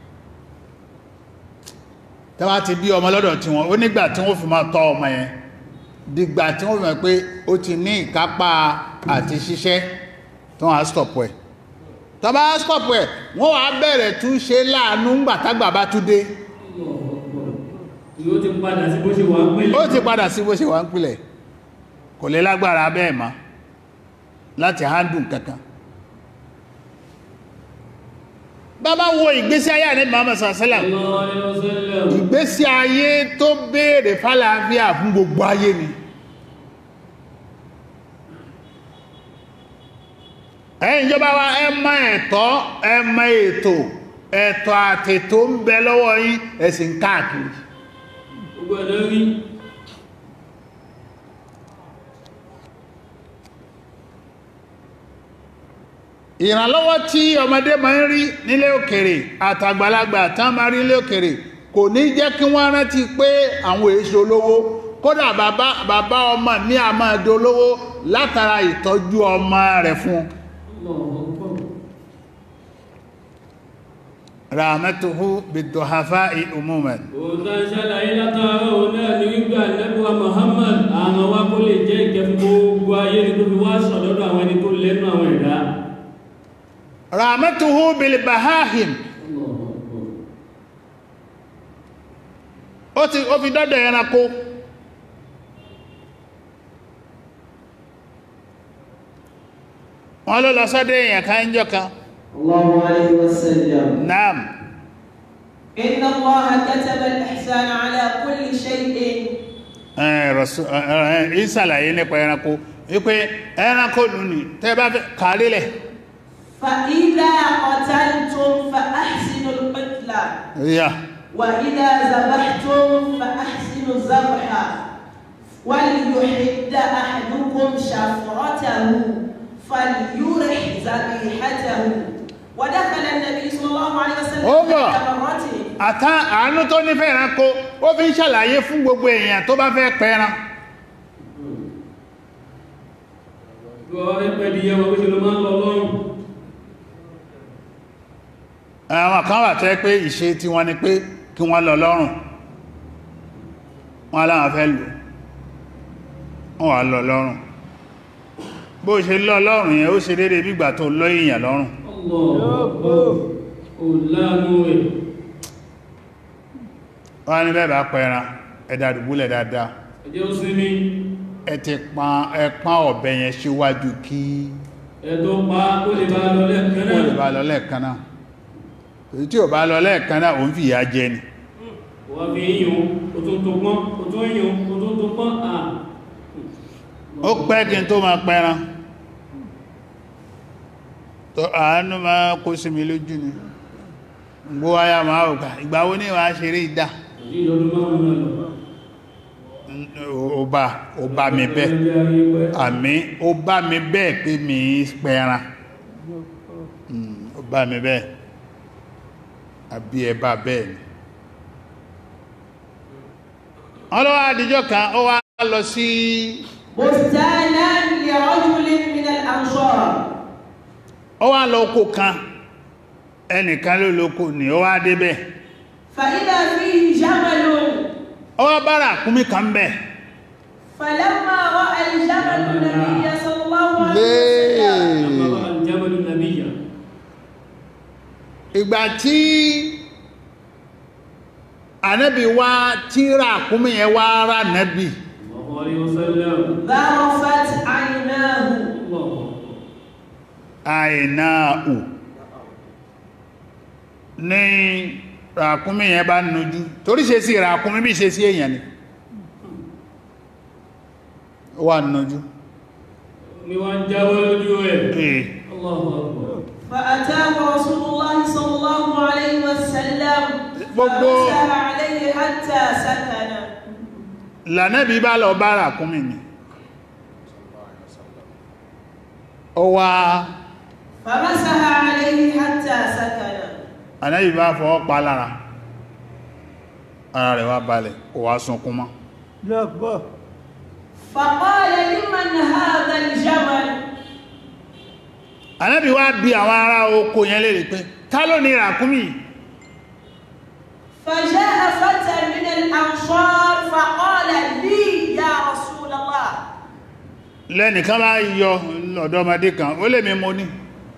tí wọ́n ti bí ọmọ lọ́dọ̀ tí wọ́n ó nígbà tí wọ́n fi máa tọ́ ọmọ yẹn dìgbà tí wọ́n fi mọ̀ pé ó ti ní ìkápá àti ṣiṣẹ́ tí wọ́n á stop ẹ̀ tó bá stop ẹ̀ wọ́n wá bẹ̀rẹ̀ tún ṣe láàánú ńgbà tágbà bá tún dé Allahu Akbar. Yóò ti padà sí bó ṣe wà ń pèlè. ó ti padà sí bó ṣe wà ń pìlẹ̀ kò lè lágbára bẹ́ẹ̀ mọ́ láti handùn kankan bàbá wo ìgbésí ayé àní Muhammad sallam Sallallahu alaihi wasallam. ìgbésí ayé tó béèrè fàlàáfíà fún gbogbo ayé ni ẹ̀yin ìjọba wa ẹ mọ ẹ̀tọ́ ẹ mọ ètò ẹ̀tọ́ àtètò ń bẹ lọ́wọ́ yín ẹ̀sìn káàkiri Gbogbo ẹ̀ ló rí. ìrànlọ́wọ́ tí ọmọdé máa ń rí nílé òkèrè àtàgbàlagbà tán máa rí nílé òkèrè kò ní jẹ́ kí wọ́n rántí pé àwọn èso olówó kódà bàbá bàbá ọmọ mi a máa dolówó látara ìtọ́jú ọmọ rẹ̀ fún Allahu Akbar. rahmatuhu biduhafa umuman Òǹtà ṣàlàyé látàárọ̀ òun náà ní wípé ànẹ́bùwà Muhammad àwọn wa kó lè jẹ́ ìkẹ́ fún gbogbo ayé ní tó fi wá sọ̀dọ́dọ̀ àwọn ẹni tó lẹ́nu àwọn ẹ̀dá. rahmatuhu bilbahahim Allahu Akbar. ó ti ó fi dọ́dọ̀ ẹranko wọ́n ló lọ sọ́dọ̀ èèyàn kan ń jọ kan الله عليه وسلم naam إن الله كتب الإحسان على كل شيء ìsàlàyé nípa ẹranko wípé ẹranko lù ní tẹ́ bá fẹ́ kàálílẹ̀ فإذا قتلتم فأحسنوا القتلة yà وإذا ذبحتم فأحسنوا الذبح وليحد أحدكم شفرته فليرح ذبيحته ودخل النبي صلى الله عليه وسلم Over. ذات مرة àtá àánú tó nífẹ̀ẹ́ ẹranko ó fi ń ṣàlàyé fún gbogbo èèyàn tó bá fẹ́ pẹran Gbọ́ ẹ pẹ́ di yẹwọ́ bó ṣe ló máa ń lọ lọ́rùn. àwọn kan wà tẹ́ pé ìṣe tí wọ́n ni pé kí wọ́n lọ lọ́rùn wọ́n láwọn fẹ́ lò wọ́n wà lọ lọ́rùn bó ṣe lọ lọ́rùn yẹn ó ṣe dédé bígbà tó lọ èèyàn lọ́rùn Allahu Akbar. Ò láàánú rẹ̀. wọ́n ní bẹ́ẹ̀ bá pẹran ẹ̀dà dùbúlẹ̀ dáadáa Ẹjẹ́ ó sinmi. ẹ ti pan ẹpán ọ̀bẹ yẹn síwájú kí Ẹ tó pa kó lè bá lọ lẹ́ẹ̀kan ó lè náà. bá lọ lẹ́ẹ̀kan náà èyí tí ò bá lọ lẹ́ẹ̀kan náà òun fìyà jẹ ni Wọ́n fi yíyún, ó tún tó pọ́n, ó tún yíyún, ó tún tó pọ́n. À. ó pẹ́ kí n tó máa pẹran tó àánú máa kó sí mi lójú ni gbó wáyà máa ò gbà ìgbà wo ní wàá ṣeré ìdá Èyí lọ́dún márùn-ún náà lọ. ó bá ó bá mi bẹ́ẹ̀ Ẹjẹ́ ayé pẹ́. àmì ó bá mi bẹ́ẹ̀ pé mi í pẹran Mm, ó bá mi bẹ́ẹ̀ àbí ẹ̀bá bẹ́ẹ̀ ni ọlọ́wọ́ àdíjọ́ kan ó wá lọ sí بستانا لرجل من الأنصار ó wá lọ oko kan ẹnìkan ló lóko ní ó wá débẹ̀ فإذا فيه جمل ó wá bára kúmí kan bẹ̀ فلما رأى الجمل النبي صلى الله عليه Lé- وسلم أمر الجبل النبي ìgbà tí ànábì wá tíra kúmí yẹn wá rá nábì الله عليه وسلم ذرفت عيناه الله àìnáàù ní ràkúnmí yẹn bá nújú torí ṣe sí ràkúnmí bí ṣe sí èèyàn ni ó wà nújú ni wọ́n jáwọ́ lójú ẹ̀ ee Allahu Akbar فأتاه رسول الله صلى الله عليه وسلم gbogbo- فمسح عليه حتى سكن lànẹ́bí bá lọ bá ràkúnmí ni ó wá فمسح عليه حتى سكن ànẹ́bí bá fọwọ́ pa lára ara rẹ̀ wá balẹ̀ ó wá sunkún mọ́ فقال لمن هذا الجمل ànẹ́bí wá bí àwọn ará oko yẹn lè rí pé ta ló ní ràkúnmí yìí? فجاء فتى من الأنصار فقال لي يا رسول الله lẹ́nìkan bá yọ ọ̀dọ́mọdé kan ó lè mi mo ní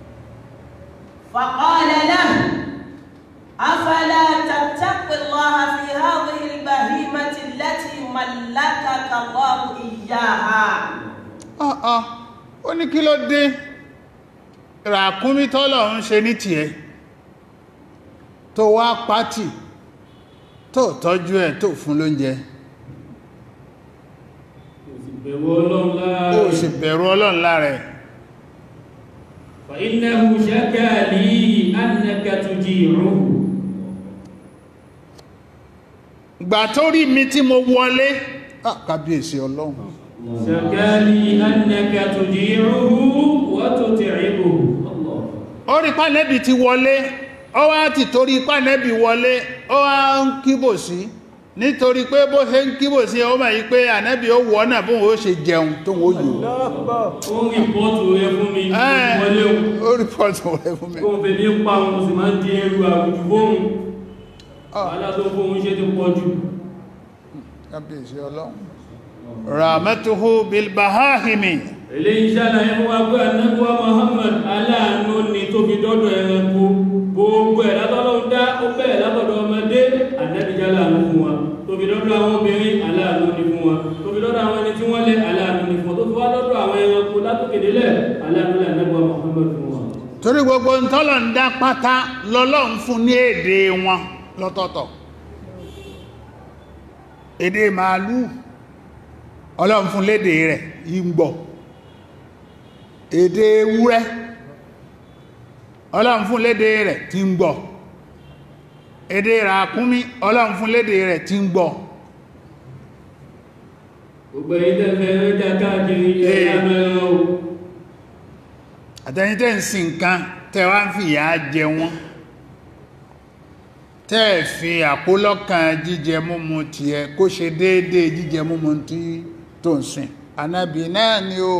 فقال له أفلا تتق الله في هذه البهيمة التي ملكك الله إياها ọ̀ọ̀ ó ní kí ló dé ràkúnmí tọ́lọ̀ ń ṣe ní tiẹ̀ tó wá pátì tó tọ́jú ẹ̀ tó fún lóúnjẹ kò sì bẹ̀rù ọlọ́run lára ó sì bẹ̀rù ọlọ́run lára ẹ̀ فإنه شكى لي أنك تجيعه gbà tó rí mi tí mo wọlé ah, kábíyèsí ọlọ́run شكى لي أنك تجيعه وتتعبه الله ó rí pánẹ́bì ti wọlé ó wá ti torí pánẹ́bì wọlé ó wá ń kíbò sí nítorí pé bó ṣe ń kíbò sí ó máa yí pé ànẹ́bì ó wọ́ náà bóun ó ṣe jẹun tó wó yòó ó ń rìpọ́tù rẹ fún mi ní Ẹ́, wọlé o ó rí pọ́ọ̀tù rẹ̀ fún mi kóhun fẹ́ ní pa òun sì máa ń di ẹrù àwùjù fóhun wàhálà tó fóhun ṣe ti pọ̀ jù kábíyèsí ọlọ́run ràmẹ́tuhu bilbahahimi eléyìí ṣàlàyé fún wa pé anábúwa Muhammad aláàánú ni tó fi dọ́dọ̀ ẹranko gbogbo ẹ̀ látọ́lọ́run dá ó bẹ̀rẹ̀ látọ̀dọ̀ ọmọdé anábìjá láàánú fún wa tó fi dọ́dọ̀ àwọn obìnrin aláàánú ni fún wa tó fi dọ́dọ̀ àwọn ẹni tí wọ́n lé aláàánú ni fún wa tó fi wá dọ́dọ̀ àwọn ẹranko látòkèdélẹ̀ aláàánú ni anábúwa Muhammad fún wa torí gbogbo ntọ́lọ̀ ń dá pátá lọ́lọ́run fún ní èdè wọn lọ́tọ̀ọ̀tọ̀ èdè màálù ọlọ́run fún lédè rẹ̀ ìgbọ̀ èdè ewúrẹ́ ọlọ́run fún lédè rẹ̀ tí ń gbọ́ èdè ràkúnmí ọlọ́run fún lédè rẹ̀ tí ń gbọ́ gbogbo ẹ̀yin tẹ́ fẹ́ rẹ́jà káàkiri ẹ̀yà mẹ́rin o àtẹni tẹ́ ń sin nǹkan tẹ́ wá ń fi ìyà jẹ wọ́n tẹ́ ẹ̀ fi àkólọ́kàn jíjẹ múmu tiẹ̀ kó ṣe déédéé jíjẹ múmu tí tó ń sìn anábì náà ni ó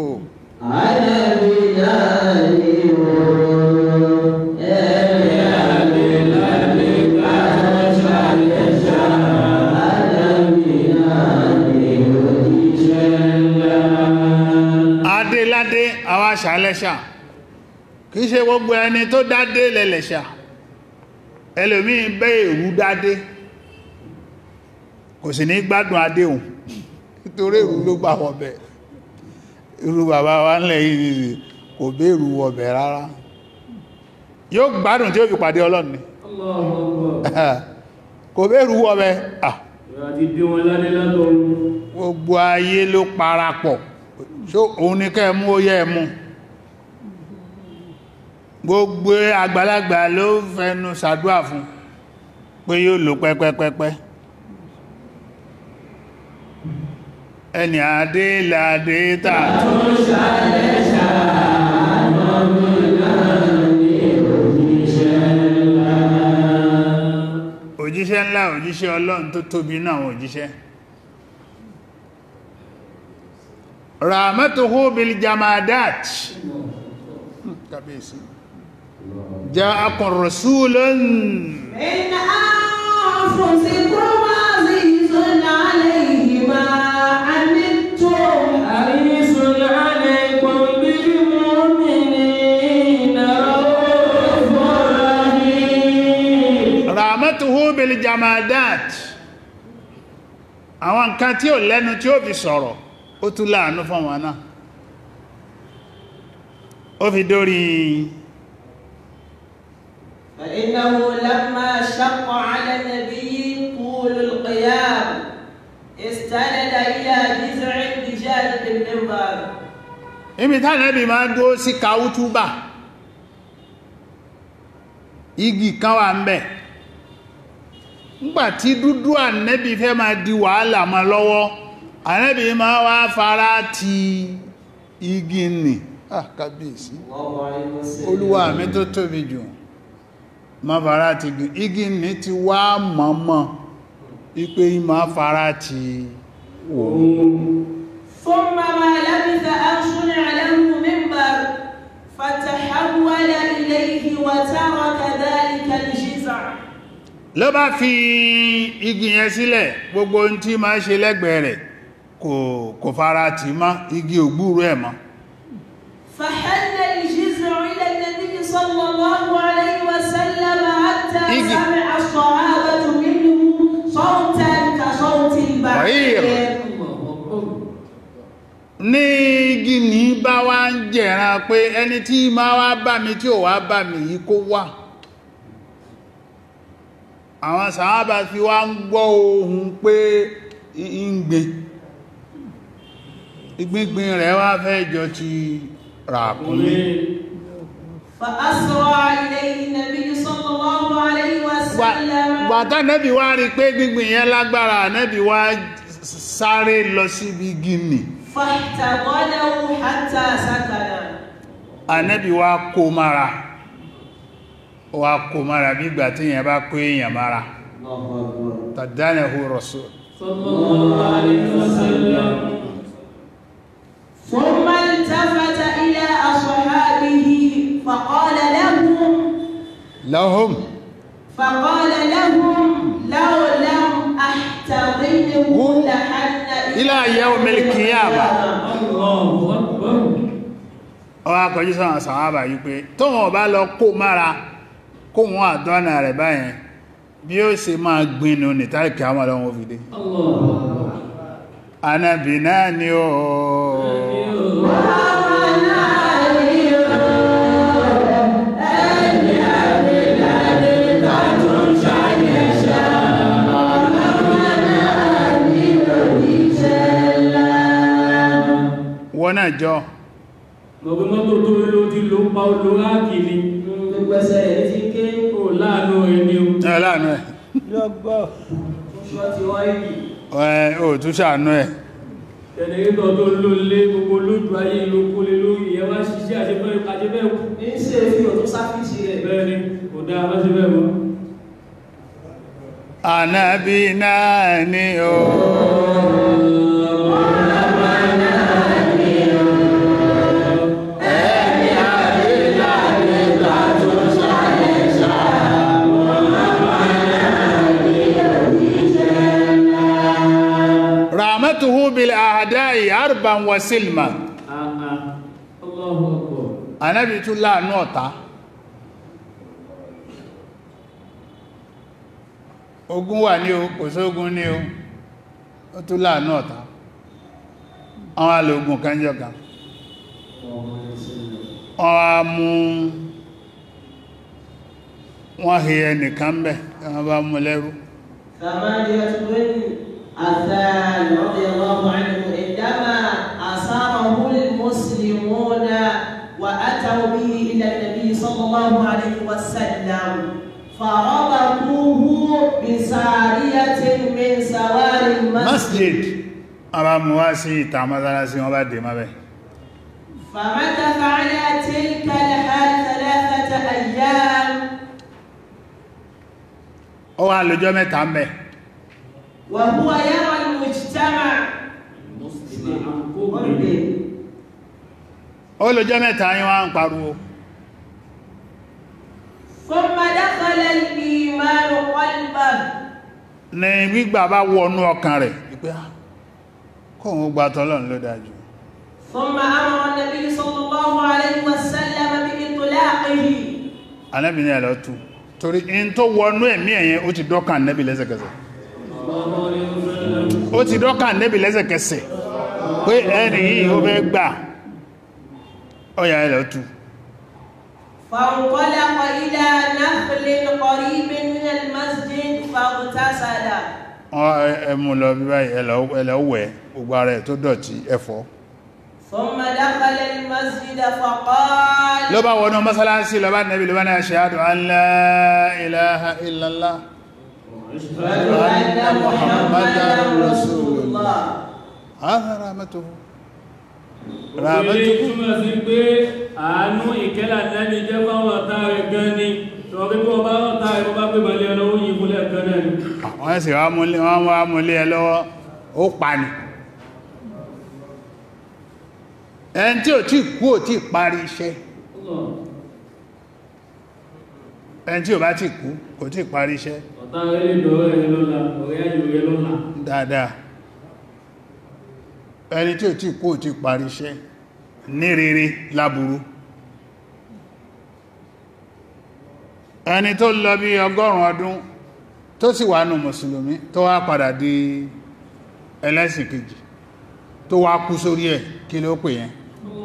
adéládé àwọn aṣàlẹ́ṣà kìí ṣe gbogbo ẹni tó dádé lẹ́lẹ̀ṣà ẹlòmíì bẹ́ èrú dádé kò sì ní gbádùn adéhùn nítorí èrú ló gbà wọ̀bẹ̀ irú bàbá wa ńlẹ̀ yìí nìyí kò bẹ́ èrú wọ̀bẹ̀ rárá yóò gbádùn tí ó fi pàdé ọlọ́run ni Allahu Akbar kò bẹ́ èrú wọ̀bẹ̀ ah ìwà ti dé wọn ládé látọ̀run gbogbo ayé ló parapọ̀ ṣó òun ní kẹ́ mú ó yẹ mú gbogbo àgbàlagbà ló fẹnu ṣàdúà fún pé yóò lò pẹ́pẹ́pẹ́pẹ́ ẹni àdé làdé tà òjíṣẹ́ ọlọ́run tó tóbi náà àwọn òjíṣẹ́ rahmatuhu bil jamadat kàbíyèsí ja'akum rasulun من أنفسكم عزيز عليه ما عنتم حريص عليكم بالمؤمنين رؤوف رحيم rahmatuhu bil jamadat àwọn nǹkan tí ò lẹ́nu tí ó fi sọ̀rọ̀ ó tún láàánú fún wọn náà ó fi dórí فإنه لما شق على النبي طول القيام استند إلى جذع بجانب المنبر ibi tánàbí máa dúró sí kàútúbà igi kan wà ń bẹ̀ nígbàtí dúdú ànẹ́bí fẹ́ máa di wàhálà ma lọ́wọ́ ànẹ́bí máa wá fara ti igi nì ah kábíyèsí الله عليه وسلم olúwa mi tó tóbi jù ma fara ti igi igi nì ti wá mọ́mọ́ ipé ma fara ti ثم ما لبث أن صنع له منبر فتحول إليه وترك ذلك الجزع ló bá fi igi yẹn sílẹ̀ gbogbo ohun tí ma ṣe lẹ́gbẹ̀ẹ́ rẹ̀ kò kò fara tì mọ́ igi ògbúrú ẹ̀ mọ́ فحل الجزع إلى النبي صلى الله عليه وسلم حتى إيجي. سمع الصحابة منه صوتا كصوت بعير. البعير ní igi ní bá wá ń jẹ̀ran pé ẹni tí ma wá bá mi tí ò wá bá mi yìí kó wá àwọn sàábà fi wá ń gbọ́ ohun pé ń gbin ìgbíngbin rẹ̀ wá fẹ́ jọ ti ràkúnmí فأسرع إليه النبي صلى الله عليه وسلم gbàtà nẹ́bí wá rí pé gbígbìn yẹn lágbára nẹ́bí wá sáré lọ síbi gíní فاحتضنه حتى سكن ànẹ́bí wá kó mara wá kó mara bí ìgbà tí yẹn bá kó èèyàn mara tàdánẹ̀hù rasul صلى الله عليه وسلم ثم التفت إلى أصحابه فقال لهم lahum فقال لهم لو لم أحتضنه لحن إلى يوم القيامة. الله أكبر ọwá kọjú sáwọn sàwábà yìí pé tó wọn bá lọ kó mára kó wọn àdọ́nà rẹ̀ báyẹn bí ó ṣe máa gbinú ní tàríkì àwọn ọlọ́wọ́ fìdí الله anábì náà ni ó wọ́n náà jọ gbogbo mọ́tò tó ló ti ló pa oló ráàkì ni gbogbo ẹsẹ̀ rẹ̀ ti ké ó láàánú ẹni o ẹ̀ láàánú ẹ̀ oṣù ọtí wọ́n yìí ẹ̀ ò tún ṣàánú ẹ̀ jẹnẹrétọ̀ tó ló lé gbogbo lójú ayé ló kó lé lórí ẹ wá ṣiṣẹ́ àṣẹfẹ́ àṣẹfẹ́ kú ní ṣe fi òtún sáfíìsì rẹ̀ bẹ́ẹ̀ ni kò dáa bá ṣe bẹ́ẹ̀ mọ́ anábì náà ni ó rahmatuhu bil ahadai arban wa silma àà Allahu Akbar anábì tún láàánú ọ̀tá ogun wà ní o kò sógun ní o ó tún láàánú ọ̀tá àwọn alògùn kanjọ kan wọ́n wá mú wọ́n hì ẹnìkan bẹ̀ wọ́n bá mú lẹ́rú ثمانية بن عثمان رضي الله عنه عندما أصابه المسلمون وأتوا به إلى النبي صلى الله عليه وسلم فربطوه بسارية من سواري المسجد masjid ara mú wá sí ìta mọ́sálásí wọ́n bá dè má bẹ̀ فمكث على تلك الحال ثلاثة أيام ó wá lọ́jọ́ mẹ́ta ń bẹ̀ وهو يرى المجتمع المسلم عن قرب ó lè jẹ́ mẹ́ta yín wá ń pariwo ثم دخل الإيمان قلبه ní gbígbà bá wọnú ọkàn rẹ̀ wípé "Ah, kóhun gba tọ́lọ́run ló dájú ثم أمر النبي صلى الله عليه وسلم بإطلاقه Ànábì ní ẹ̀lọ́ tú torí in tó wọnú ẹ̀mí ẹ̀yẹn ó ti dọ́kàn Ànábì lẹ́sẹ̀kẹsẹ̀ الله عليه وسلم ó ti dọ́kàn Ànábì lẹ́sẹ̀kẹsẹ̀ pé ẹni yìí ó fẹ́ gbà ó yá ẹ̀lọ́ tú فانطلق إلى نخل قريب من المسجد فاغتسل wọ́n ẹ- ẹ mú lọ bí báyìí ẹ̀lọ́ ẹ̀lọ́ wẹ̀ gbogbo ara ẹ̀ tó dọ̀tí ẹ̀fọ́ ثم دخل المسجد فقال ló bá wọnú mọ́sálásí lọ bá Ànábì ló bá ní ashhadu an la ilaha illallah أشهد أن محمدا رسول الله هذا رحمته Ilé رحمته túnmọ̀ sí pé àánú ìkẹ́lá lẹ́ni jẹ́ fáwọn ọ̀tá rẹ̀ gan ni. Ṣọ̀rí bí wọ́n bá ọ̀tá rẹ̀ bá pè mọ́lẹ̀ ọlọ́wọ́ yìí fúnlẹ̀ kan náà ni. wọ́n sì wá múlé wọ́n wá múlé ẹ lọ́wọ́ ó pa ni ẹni tí ò tí kú ò tí parí iṣẹ́ ẹni tí ò bá tí kú kò tí parí iṣẹ́ Ọ̀tá rẹ̀ lè dọ̀rọ̀ ẹ̀ lọ́la, ọ̀rẹ́ ayò rẹ̀ lọ́la. dáadáa ẹni tí ò tí kú ò tí parí iṣẹ́ ní rere láburú ẹni tó lọ bí ọgọ́rùn ọdún tó sì wà nù mùsùlùmí tó wá padà di ẹlẹ́sìn kejì tó wá kú sórí ẹ̀ kí ló pè yẹn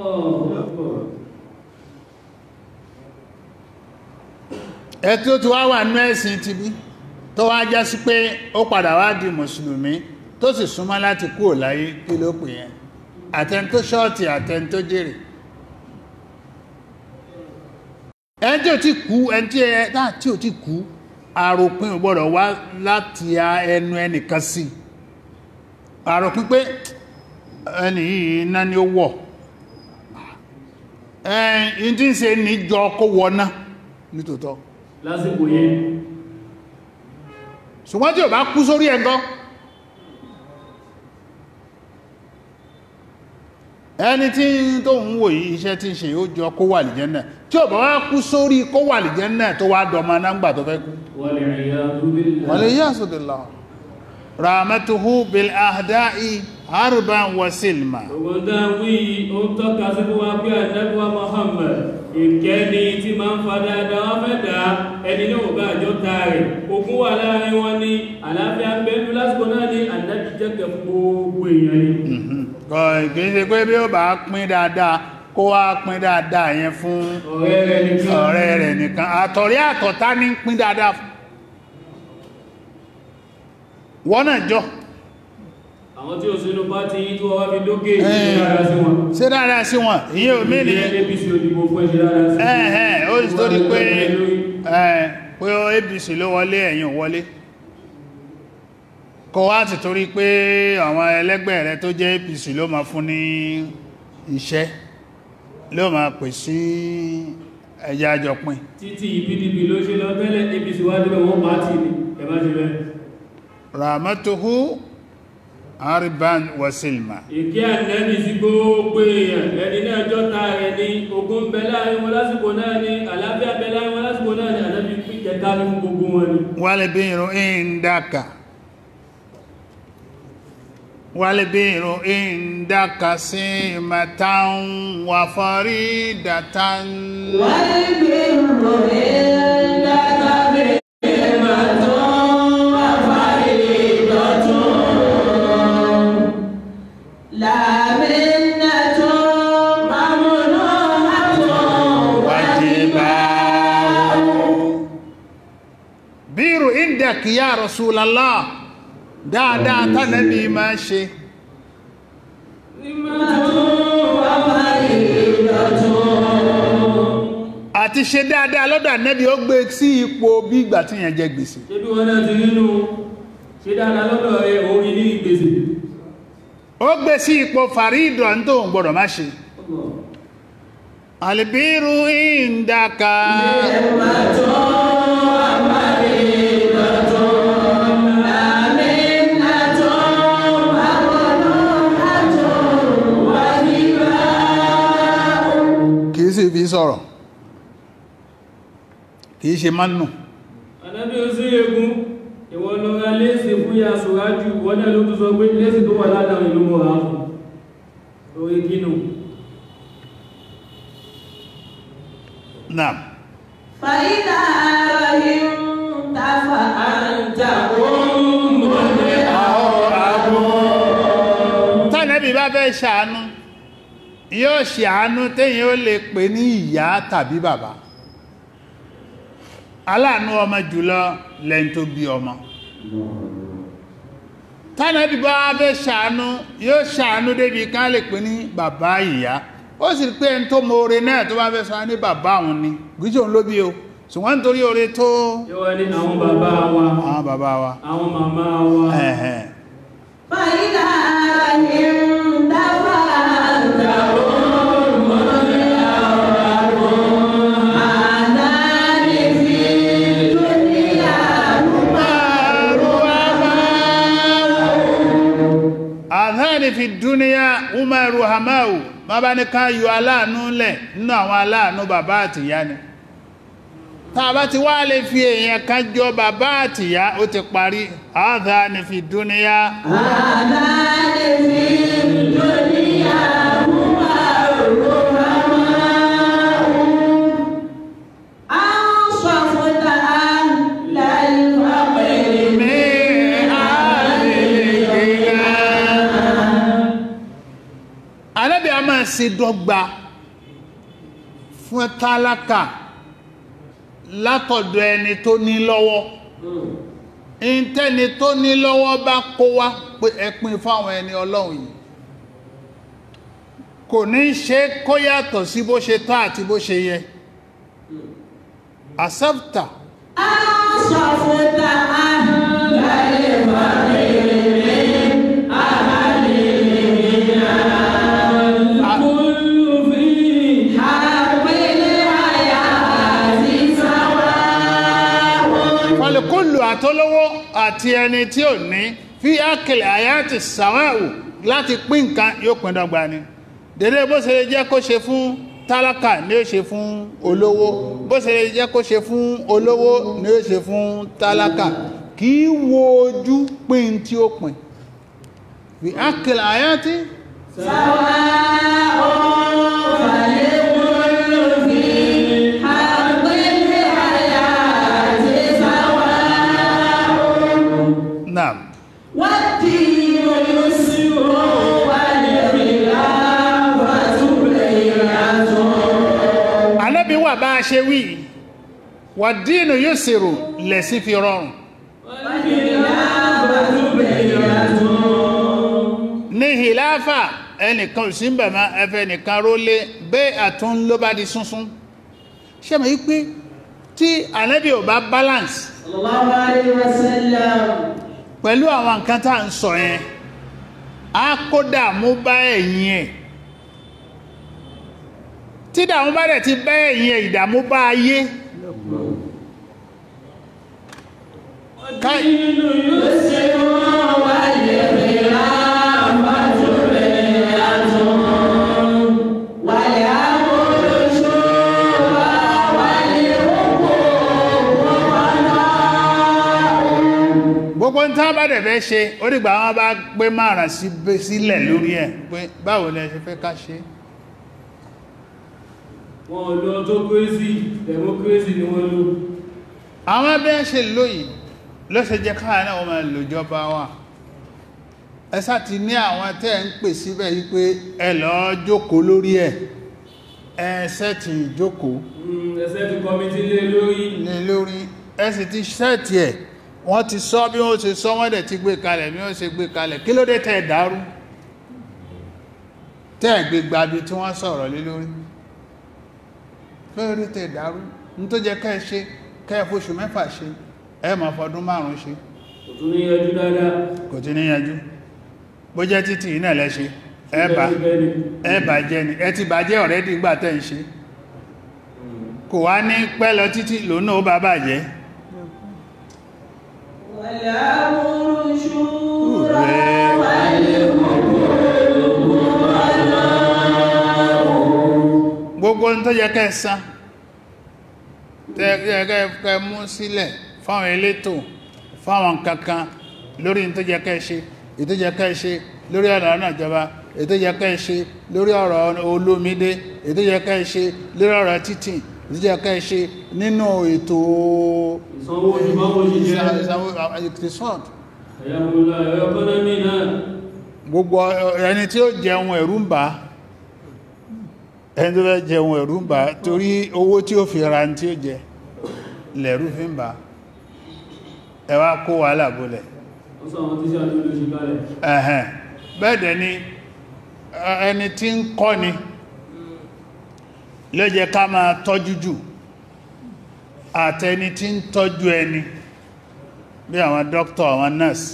ẹ tí ó ti wá wà nú ẹ̀sìn ti bí tó wá já sí pé ó padà wá di mùsùlùmí tó sì súnmọ́ láti kúrò láyé kí ló pè yẹn àtẹn tó ṣọ́ọ̀tì àtẹn tó jèrè ẹni tí ò ti kú ẹni tí ẹ náà tí ò ti kú àròpin ò gbọ́dọ̀ wá láti a ẹnu ẹnìkan sí àròpin pé ẹni yìí iná ni ó wọ̀ ẹ̀yìn tí ń ṣe níjọ kó wọná nítòótọ́ Lásìkò yẹn, ṣùgbọ́n tí ò bá kú sórí ẹ̀gọ́ ẹni tí tó ń wò yí iṣẹ́ tí ń ṣe ó jọ kó wà lìjẹ́nà tí ò bá wá kú sórí kó wà lìjẹ́nà tó wá dọmọ náǹgbà tó fẹ́ kú wal-'iyadhu billah. wàlẹ̀ yásùdìlá rahmatuhu bil ahda'i harban wa silma Ogun tá a wí yìí, ó ń tọ́ka sí fún wa pé àdẹ́gbà Muhammad, ìkẹ́ni tí máa ń fa dáadáa wọ́n fẹ́ dá ẹni náà ò bá àjọ ta rẹ̀. Ogun wà láàrin wọn ní àlàáfíà ń bẹ́ẹ̀ lásìkò náà ní àdájú jẹ́kẹ̀ fún gbogbo èèyàn ni. kò kìí ṣe pé bí ó bá pín dáadáa kó wá pín dáadáa yẹn fún Ọ̀rẹ́ rẹ̀ nìkan. ọ̀rẹ́ rẹ̀ nìkan àtọ̀rí àtọ̀tá ní pín dáadáa fún wọ́n náà jọ Àwọn tí ó sínú pátí yìí tó wá fi lókè ṣe dáadáa sí wọn. ṣe dáadáa sí wọn ìyẹn ò mí ní Ilé APC òdìbò fún ẹ̀ṣẹ̀ dáadáa sí. ẹ̀ẹ́ ó sì torí pé ẹ̀ pé APC ló wọlé ẹ̀yìn ò wọlé kọ wá ti torí pé àwọn ẹlẹ́gbẹ́ rẹ tó jẹ́ APC ló máa fún ní iṣẹ́ ló máa pè sí ẹjẹ́ àjọpín Títí PDP ló ṣe lọ tẹ́lẹ̀ APC wá débẹ̀ wọ́n pàtì ni. Ẹ má ṣe bẹ́ẹ̀. rahmatuhu ariban wasilma ìkí ànẹ́bì sí gbogbo èèyàn ẹni náà jọta rẹ̀ ní ogun bẹ láàrin wọn lásìkò náà ní àlàáfíà bẹ láàrin wọn lásìkò náà ní ànẹ́bì pín kẹta ní fún gbogbo wọn ni walibiru indaka walibiru indaka simatan wa faridatan والبر عندك بهمة وفريضة لا منة ممنوعة wajibau biru indaki ya rasulallah dáadáa tánàbí máa ṣe àti ṣe dáadáa lọ́dọ̀ ànẹ́bí ó gbé sí ipò bí ìgbà tí yẹn jẹ gbèsè ṣé bí wọn náà ti nínú ṣe dáadáa lọ́dọ̀ rẹ̀ orí ní ìgbèsè ó gbé sí ipò fàrídọ̀ ní tó ń gbọ́dọ̀ má ṣe alìbírú ìndaka لا منة sì fi sọ̀rọ̀ kìí ṣe mánù Ànábì ó sí egun ìwọ̀n lọ ra léèsì fún ya ṣòrájú wọ́n náà ló tún sọ pé léèsì tó wà ládàá ìlú mọ̀ á fún orí kínú náà فإذا رهنت فأنت أم tánàbí bá fẹ́ ṣàánú yóò ṣe àánú téyìn ó lè pè ní ìyá tàbí bàbá aláàánú ọmọ jùlọ lẹ́n tó bí ọmọ tánàbí bá fẹ́ ṣàánú yóò ṣàánú débi ká lè pè ní bàbá ìyá ó sì rí pé ẹni tó mọ oore náà tó bá fẹ́ sọ ní bàbá òun ni gíjò ló bí o ṣùgbọ́n nítorí oore tó yóò wá ní àwọn bàbá wa àwọn bàbá wa àwọn màmá wa ẹ̀hẹ̀n فإذا رهنت فأنت أم آذان في الدنيا àdáni fi dúníyà umaru hamau ma bá ní ká yọ aláàánú lẹ̀ nínú àwọn aláàánú bàbá àtìyá ni tá a bá ti wá lè fi èèyàn kan jọ bàbá àtìyá ó ti parí àdáni fi dúníyà آذان في الدنيا هما الرحماء أنصفت أهل الفقر ní àdìgígá anábì a máa ṣe dọ́gba fún tálákà látọ̀dọ̀ ẹni tó ní lọ́wọ́ ìntẹ́ni tó ní lọ́wọ́ bá kó wá pé ẹpin fáwọn ẹni ọlọ́run yìí kò ní ṣe kó yàtọ̀ sí bó ṣe tọ́ àti bó ṣe yẹ accepta أنصفت أهل كل في حق الحياة سواء fọlùkúlù àtọ́lọ́wọ́ àti ẹni tí ò ní fi ákìlẹ̀ àyàtì sàwáwù láti pín nǹkan yóò pín dọ́gba ni dédé bó ṣe lè jẹ́ kó ṣe fún tálákà ní ó ṣe fún olówó bó ṣe lè jẹ́ kó ṣe fún olówó ní ó ṣe fún tálákà kì í wo ojú pín tí ó pín fi ákìlẹ̀ àyàtì سواء فلكل في حق الحياة سواء náà والدين يسر والخلافة بيعة anábì wà bá a ṣe wí wàdínú yóò ṣèrò lẹ̀sí fi rọrùn والخلافة بيعة ní hìláfà ẹnìkan ò sí ń bẹ̀mọ́ ẹfẹ́ nìkan rólé bẹ́ àtún ló bá di súnsún ṣe mọ̀ wípé tí ànábì ò bá balance صلى الله عليه وسلم pẹ̀lú àwọn nǹkan tá à ń sọ yẹn a kó dààmú bá ẹ̀yìn ẹ̀ tí dààmú bá dẹ̀ ti bá ẹ̀yìn ẹ̀ ìdààmú bá ayé ká- الدين يسر والخلافة بيعة والأمر شورى والحقوق قضاء gbogbo ń tán bá dẹ̀ fẹ́ ṣe ó dìgbà wọn bá gbé márùn sí sílẹ̀ lórí ẹ̀ pé báwo lẹ ṣe fẹ́ ká ṣe wọn lọ tó kérésì democracy ni wọ́n lò àwọn bẹ́ẹ̀ ṣe lóyìí ló ṣe jẹ́ káà náà wọ́n máa lò jọba wa ẹsá ti ní àwọn tẹ́ ń pè síbẹ̀ yí pé ẹ lọ jókòó lórí ẹ̀ ẹsẹ́ ti jókòó ẹsẹ́ ti kọmití lé lórí ní lórí ẹ sì ti ṣẹ́ẹ̀tì ẹ̀ wọ́n ti sọ bí wọ́n ṣe sọ wọ́n dẹ̀ ti gbé kalẹ̀ bí wọ́n ṣe gbé kalẹ̀ kí ló dé tẹ́ ẹ̀ dàrú tẹ́ ẹ̀ gbé gbabi tí wọ́n sọ̀rọ̀ lé lórí kí ló dé tẹ́ ẹ̀ dàrú ní tó jẹ́ kẹ́ ẹ ṣe kẹ́ ẹ fóṣù mẹ́fà ṣe ẹ máa fọdún márùn-ún ṣe kò tún ní yẹjú dáadáa kò tí ní yanjú bó jẹ́ títì iná lẹ́ṣe ẹ bà Bẹ́ẹ̀ni, ẹ bàjẹ́ ni ẹ ti bàjẹ́ ọ̀rẹ́dì gbà tẹ́ ń ṣe kò wá ní pẹ́ lọ títí lòun náà ó bá bàjẹ́ والأمر شورى gbogbo gbogbo ohun tó yẹ kẹ́ san tẹ́ kẹ́ kẹ́ mú sílẹ̀ fáwọn elétò fáwọn kankan lórí ohun tó yẹ kẹ́ ṣe ètò yẹ kẹ́ ṣe lórí ọ̀rọ̀ náà jọba ètò yẹ kẹ́ ṣe lórí ọ̀rọ̀ olómídé ètò yẹ kẹ́ ṣe lórí ọ̀rọ̀ títì ètò yẹ kẹ́ ṣe nínú ètò ìsanwó oṣù fáwọn òṣìṣẹ́ ìsanwó ìtìsọ́ọ̀d ẹ̀yàmúlá ẹ̀rọ kọ́nọ́mì náà gbogbo ẹni tí ó jẹun ẹ̀rù ń bà á ẹni tó fẹ́ jẹun ẹ̀rù ń bà á torí owó tí ó fi ra tí ó jẹ lẹ̀rù fi ń bà á ẹ wá kó wàhálà bólẹ̀ ó sọ àwọn tíṣà tó lóṣì kalẹ̀ ẹ̀hẹ̀n bẹ́ẹ̀dẹ̀ ni ẹ- ẹni tí ń kọ́ ni ló jẹ́ ká máa tọ́jú jù àtẹni tí ń tọ́jú ẹni bí àwọn dókítà àwọn nurse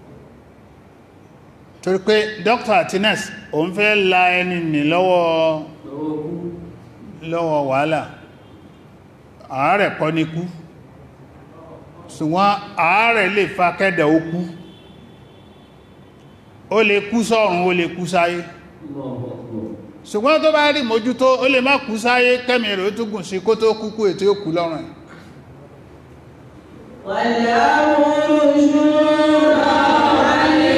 torí pé dókítà àti nurse òun fẹ́ la ẹni nì lọ́wọ́ lọ́wọ́ kú lọ́wọ́ wàhálà àárẹ̀ kọ́ ní kú ṣùgbọ́n àárẹ̀ lè fa kẹ́dẹ̀ ó kú ó lè kú sọ́run ó lè kú sáyé ṣùgbọ́n tó bá rí mójútó ó lè má kú sáyé kẹ́mì rẹ̀ ó tún gùn sí kó tó kúkú ètò ó kú lọ́rùn ẹ̀ والأمر شورى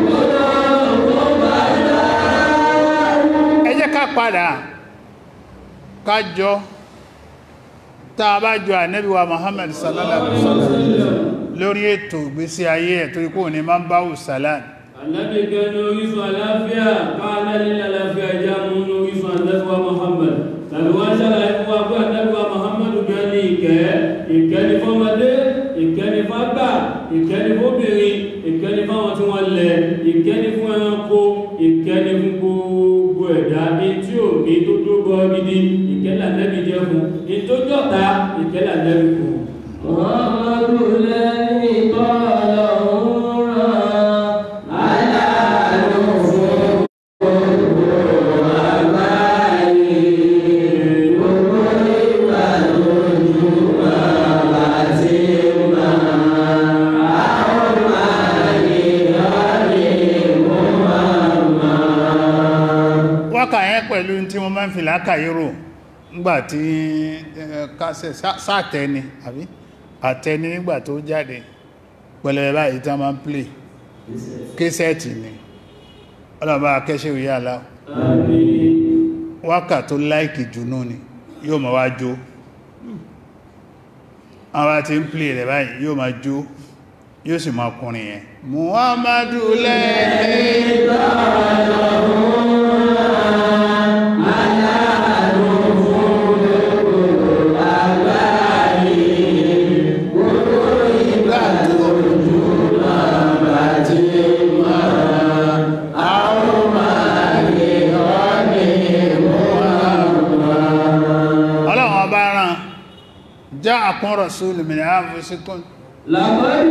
ẹ jẹ́ ká padà ká jọ tá a bá jọ ànábì wa Muhammad sallallahu alaihi wasallam lórí ètò ìgbésí ayé ẹ̀ torí kò ní máa ń báwù salam Ànábì gan ní orísun àláfíà káàlá nílẹ̀ àláfíà ìjà mú ní orísun ànábíwá Muhammad tàbí wọ́n ṣàlàyé fún wa pé ànábíwá Muhammad gan ní ìkẹ́ ìkẹ́ ní fọ́mọdé ìkẹ́ ní fágbà ìkẹ́ ní fóbìnrin ìkẹ́ ní fáwọn tí wọ́n lẹ̀ ìkẹ́ ní fún ẹranko ìkẹ́ ní fún gbogbo ẹ̀dá etí òní tó tó bọ́ gidi ìkẹ́ lànẹ́bí jẹ́ fún ìtójọ́ta ìkẹ́ lànẹ́bí fún محمد الذي قال عمرا على نفوس wákà yẹn pẹ̀lú tí wọ́n máa ń fi lákàírò nígbàtí kásẹ̀ sáàtẹni àbí àtẹni nígbà tó jáde pẹ̀lẹ̀ báyìí tán máa ń play késẹ̀tì ni ọlọ́bá akẹ́ṣẹ́ òyà alá wákà tó láìkì jùnú ni yóò máa wá jó àwọn tí ń play rẹ̀ báyìí yóò máa jó yóò sì máa kùnrin yẹn muhammadu lẹ́yìn ọlọ́run ọba rán já àkún rasúlù min anfusikum لقد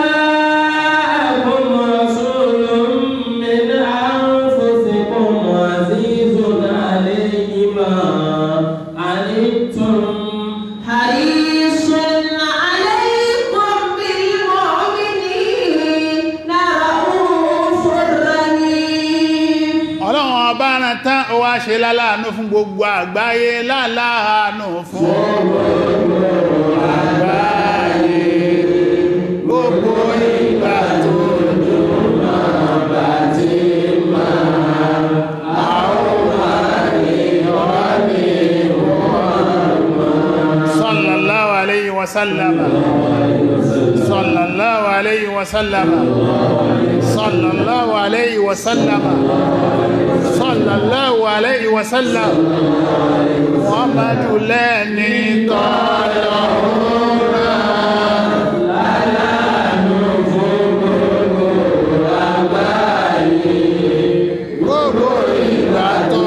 جاءكم رسول من أنفسكم عزيز عليه ما عنتم حريص عليكم بالمؤمنين رؤوف رحيم ọlọ́run ọba rán tán ó wá ṣe láláàánú fún gbogbo àgbáyé láláàánú fún gbogbo àgbáyé gbogbo ìgbà tó sallallahu alayhi wa sallama sallallahu alayhi wa sallama sallallahu alayhi wa sallama sallallahu alayhi wa sallam muhammadu lẹ́ni tọ́lọ́rọ̀ gbogbo ìgbà tó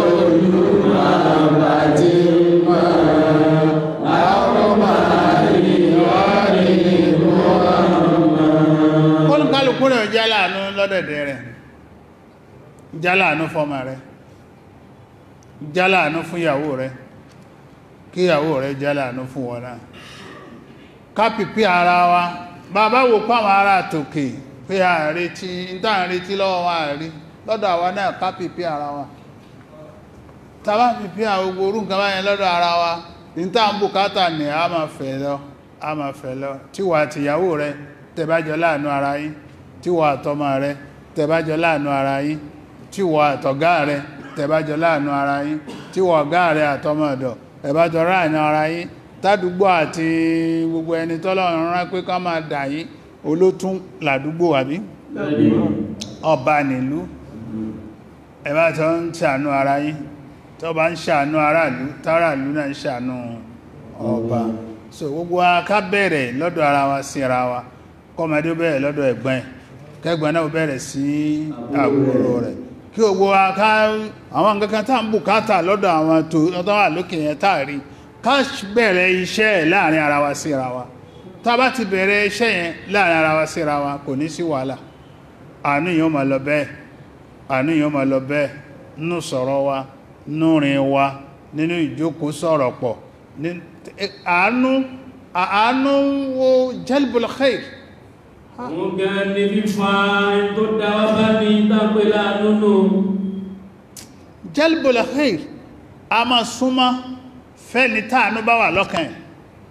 olùkálùkù rẹ̀ jẹ́ láàánú lọ́dẹ̀dẹ̀ rẹ̀ jẹ́ láàánú fọ́mà rẹ̀ jẹ́ láàánú fún ìyàwó rẹ̀ kí ìyàwó rẹ̀ jẹ́ láàánú fún wọn náà kápìpí ara wa bàbá wò pàwọn ará tòkè pé ààrẹ tí ń tàà retí lọ́wọ́ wa àrí lọ́dọ̀ àwa náà kápìpí ara wa tàbá fi pí àwọn gbogbo orú nǹkan báyẹn lọ́dọ̀ ara wa ní tá ń bùkátà ní a máa fẹ́ lọ a máa fẹ́ lọ tíwà àtìyàwó rẹ tẹbájọ láàánú ara yín tíwà àtọmọ rẹ tẹbájọ láàánú ara yín tíwà àtọ̀gá rẹ tẹbájọ láàánú ara yín tíwà ọ̀gá rẹ àtọmọ ọ̀dọ̀ tẹbájọ láàánú ara yín tádùúgbò àti gbogbo ẹni tọ́lọ́run rán pé ká máa dà yín olótún làdúgbò àbí ọba nílùú ẹ̀bá tó ń ṣàánú ara yín tó bá ń ṣàánú aráàlú táràlú náà ń ṣàánú ọba so gbogbo wa ká bẹ̀rẹ̀ lọ́dọ̀ ara wa sí ara wa kọ́mọdé ó bẹ̀rẹ̀ lọ́dọ̀ ẹ̀gbọ́n ẹ̀ kẹ́gbọ́n náà ó bẹ̀rẹ̀ sí àbúrò rẹ̀ kí gbogbo wa ká àwọn nǹkan kan tá ń bùkátà lọ́dọ̀ àwọn tó wà lókè yẹn táàrí ká bẹ̀rẹ̀ iṣẹ́ ẹ̀ láàrin ara wa sí ara wa tá a bá ti bẹ̀rẹ̀ iṣẹ́ yẹn láàrin ara wa sí ara wa kò ní sí wàhálà àánú yìí ó máa lọ bẹ́ẹ̀ àánú yìí ó máa lọ bẹ́ẹ̀ nínú sọ̀rọ̀ wa nínú rìn wa nínú ìjókòó sọ̀rọ̀ pọ̀ àánú àánú wo jalbul khair Wọ́n gan ní fífa ẹni tó dá wá bá ní ìtàpé láàánú nù. jalbul khair a máa súnmọ́ fẹ́ni táànú bá wà lọ́kàn ẹ̀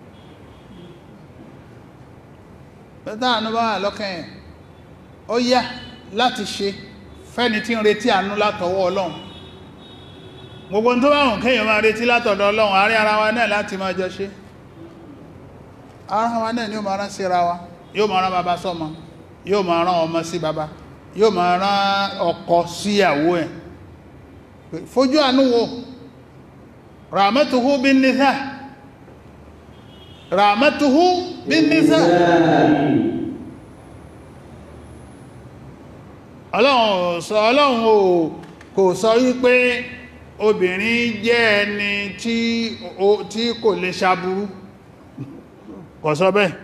táànú bá wà lọ́kàn ẹ̀ ó yá láti ṣe fẹ́ni tí ń retí àánú látọwọ́ ọlọ́run gbogbo tó bá wùn kéèyàn máa retí látọ̀dọ̀ ọlọ́run àárín ara wa náà láti máa jọ ṣe ara wa náà ni ó máa rán sí ara wa yóò máa rán bàbá sọ́mọ yóò máa rán ọmọ sí bàbá yóò máa rán ọkọ síyàwó ẹ̀ fojú àánú wo rahmatuhu bin nisa rahmatuhu bin nisa ọlọ́run sọ ọlọ́run ò kò sọ wípé obìnrin jẹ́ ẹni tí tí kò lè ṣaburú kò sọ bẹ́ẹ̀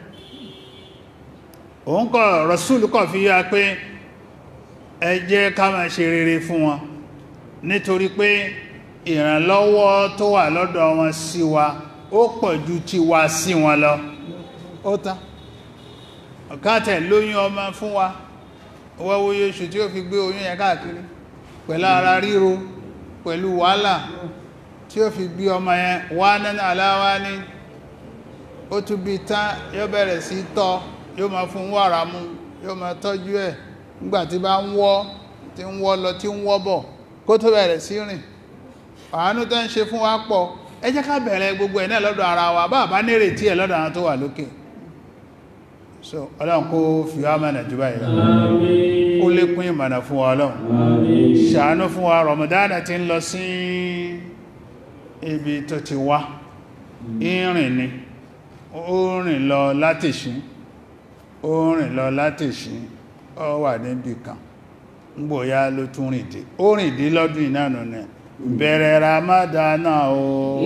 òun kọ̀ Rasul kọ̀ fi yá pé ẹ jẹ́ ká máa ṣe rere fún wọn nítorí pé ìrànlọ́wọ́ tó wà lọ́dọ̀ wọn sí wa ó pọ̀ ju ti wa sí wọn lọ ó tán ọ̀kátẹ̀ lóyún ọmọ fún wa wọ́wọ́ yóò ṣù tí ó fi gbé oyún yẹn káàkiri pẹ̀lú ara ríro pẹ̀lú wàhálà tí ó fi bí ọmọ yẹn wá nánà aláwá ní ó tún bí tán yóò bẹ̀rẹ̀ sí tọ́ yóò máa fún wàrà mú yóò máa tọ́jú ẹ̀ nígbàtí bá ń wọ́ tí ń wọ́ lọ tí ń wọ́ bọ̀ kó tó bẹ̀rẹ̀ sí rìn àánú tó ń ṣe fún wa pọ̀ ẹ jẹ́ ká bẹ̀rẹ̀ gbogbo ẹ̀ náà lọ́dọ̀ ara wa bá bá nírètí ẹ̀ lọ́dọ̀ àwọn tó wà lókè so ọlọ́run kó fi wá mẹ́nà jù báyìí lọ kó lékún ìmọ̀nà fún wa ọlọ́run ṣàánú fún wa Ramadan ti ń lọ sí ibi tó ti wá ìrìn ni ó rìn lọ látìṣí ó rìn lọ látìṣí ó wà níbi kan ngbòyá ló tún rìn dé ó rìn dé lọ́dún ìnáànà náà bẹ̀rẹ̀ Ramadana o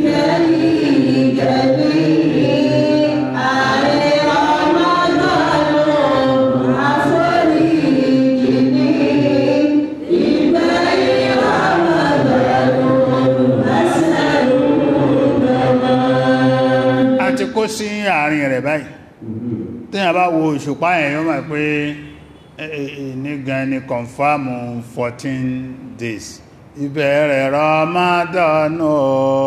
a ti kó sí àárín rẹ̀ báyìí tí a bá wo òṣùpá ẹ̀ yóò máa pé ní gan ni kọ̀nfàmù 14 days ìbẹ̀rẹ̀ Ramadan o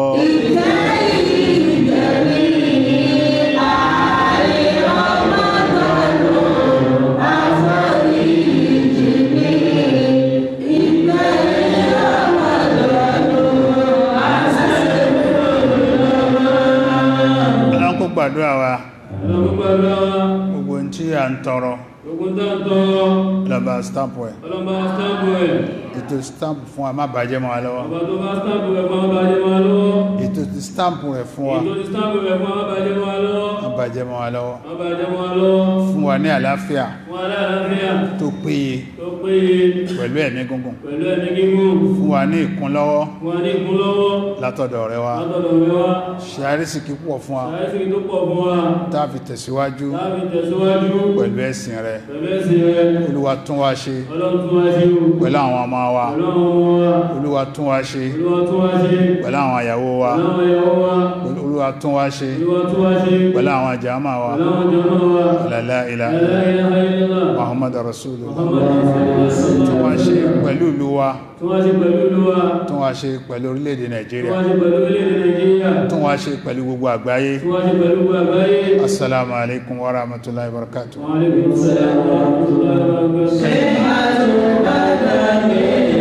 ọlọ́run kó gbàdúrà wa gbogbo tí a ń tọrọ lọ́ba stamp ẹ̀ Ọlọ́mọ stamp ẹ̀, ètò stamp fún wa má bàjẹ́ mọ́ wa lọ́wọ́ ọba tó bá stamp rẹ̀ fún ọbàjẹ́ máa lọ́wọ́. ètò ti stamp rẹ̀ fún wa Ètò ti stamp rẹ̀ fún ọbàjẹ́ máa lọ́wọ́. má bàjẹ́ mọ́ wa lọ́wọ́ Ọbàjẹ́ máa lọ́wọ́. fún wa ní àlàáfíà Fún aláàáfíà tó péye tó péye pẹ̀lú ẹ̀mí gúngùn pẹ̀lú ẹni gígùn. fún wa ní ìkúnlọ́wọ́ Fún wa ní ìkúnlọ́wọ́. látọ̀dọ̀ rẹ wa Látọ̀dọ̀ rẹ̀ wá. ṣe àrísìkí púpọ̀ fún wa Àìsí tó pọ̀ fún wa. tá a fi tẹ̀síwájú Láàbí tẹ̀síwájú. pẹ̀lú ẹ̀sìn rẹ Pẹ̀lú ẹ̀sìn rẹ̀. olúwa tún wa ṣe Ọlọ́run tún wá ṣe o. pẹ̀lú àwọn ọmọ wa Pẹ̀lú àwọn ọmọ wa. olúwa tún wa ṣe Olúwa tún wá ṣe. pẹ̀lú àwọn àyàwó wa Pẹ̀lú àwọn ìyàwó wa. olúwa tún wa ṣe Olúwa tún wá ṣe. pẹ̀lú àwọn àjàmà wa Pẹ̀lú àwọn jọmọ́ wa. la ilaha La ilaha illallah. muhammad rasulullah Muhammad Rasulullah. tún wá ṣe pẹ̀lú ìlú wa tó wá ṣe pẹ̀lú olúwa tún wá ṣe pẹ̀lú orílẹ̀-èdè tó Nàìjíríà wá ṣe pẹ̀lú orílẹ̀-èdè Nàìjíríà tún wá ṣe pẹ̀lú gbogbo àgbáyé tó wá ṣe pẹ̀lú gbogbo àgbáyé assalamu alaikum wa rahmatullahi wa barakatuh wa alaikum salaam wa rahmatullahi wa barakatuh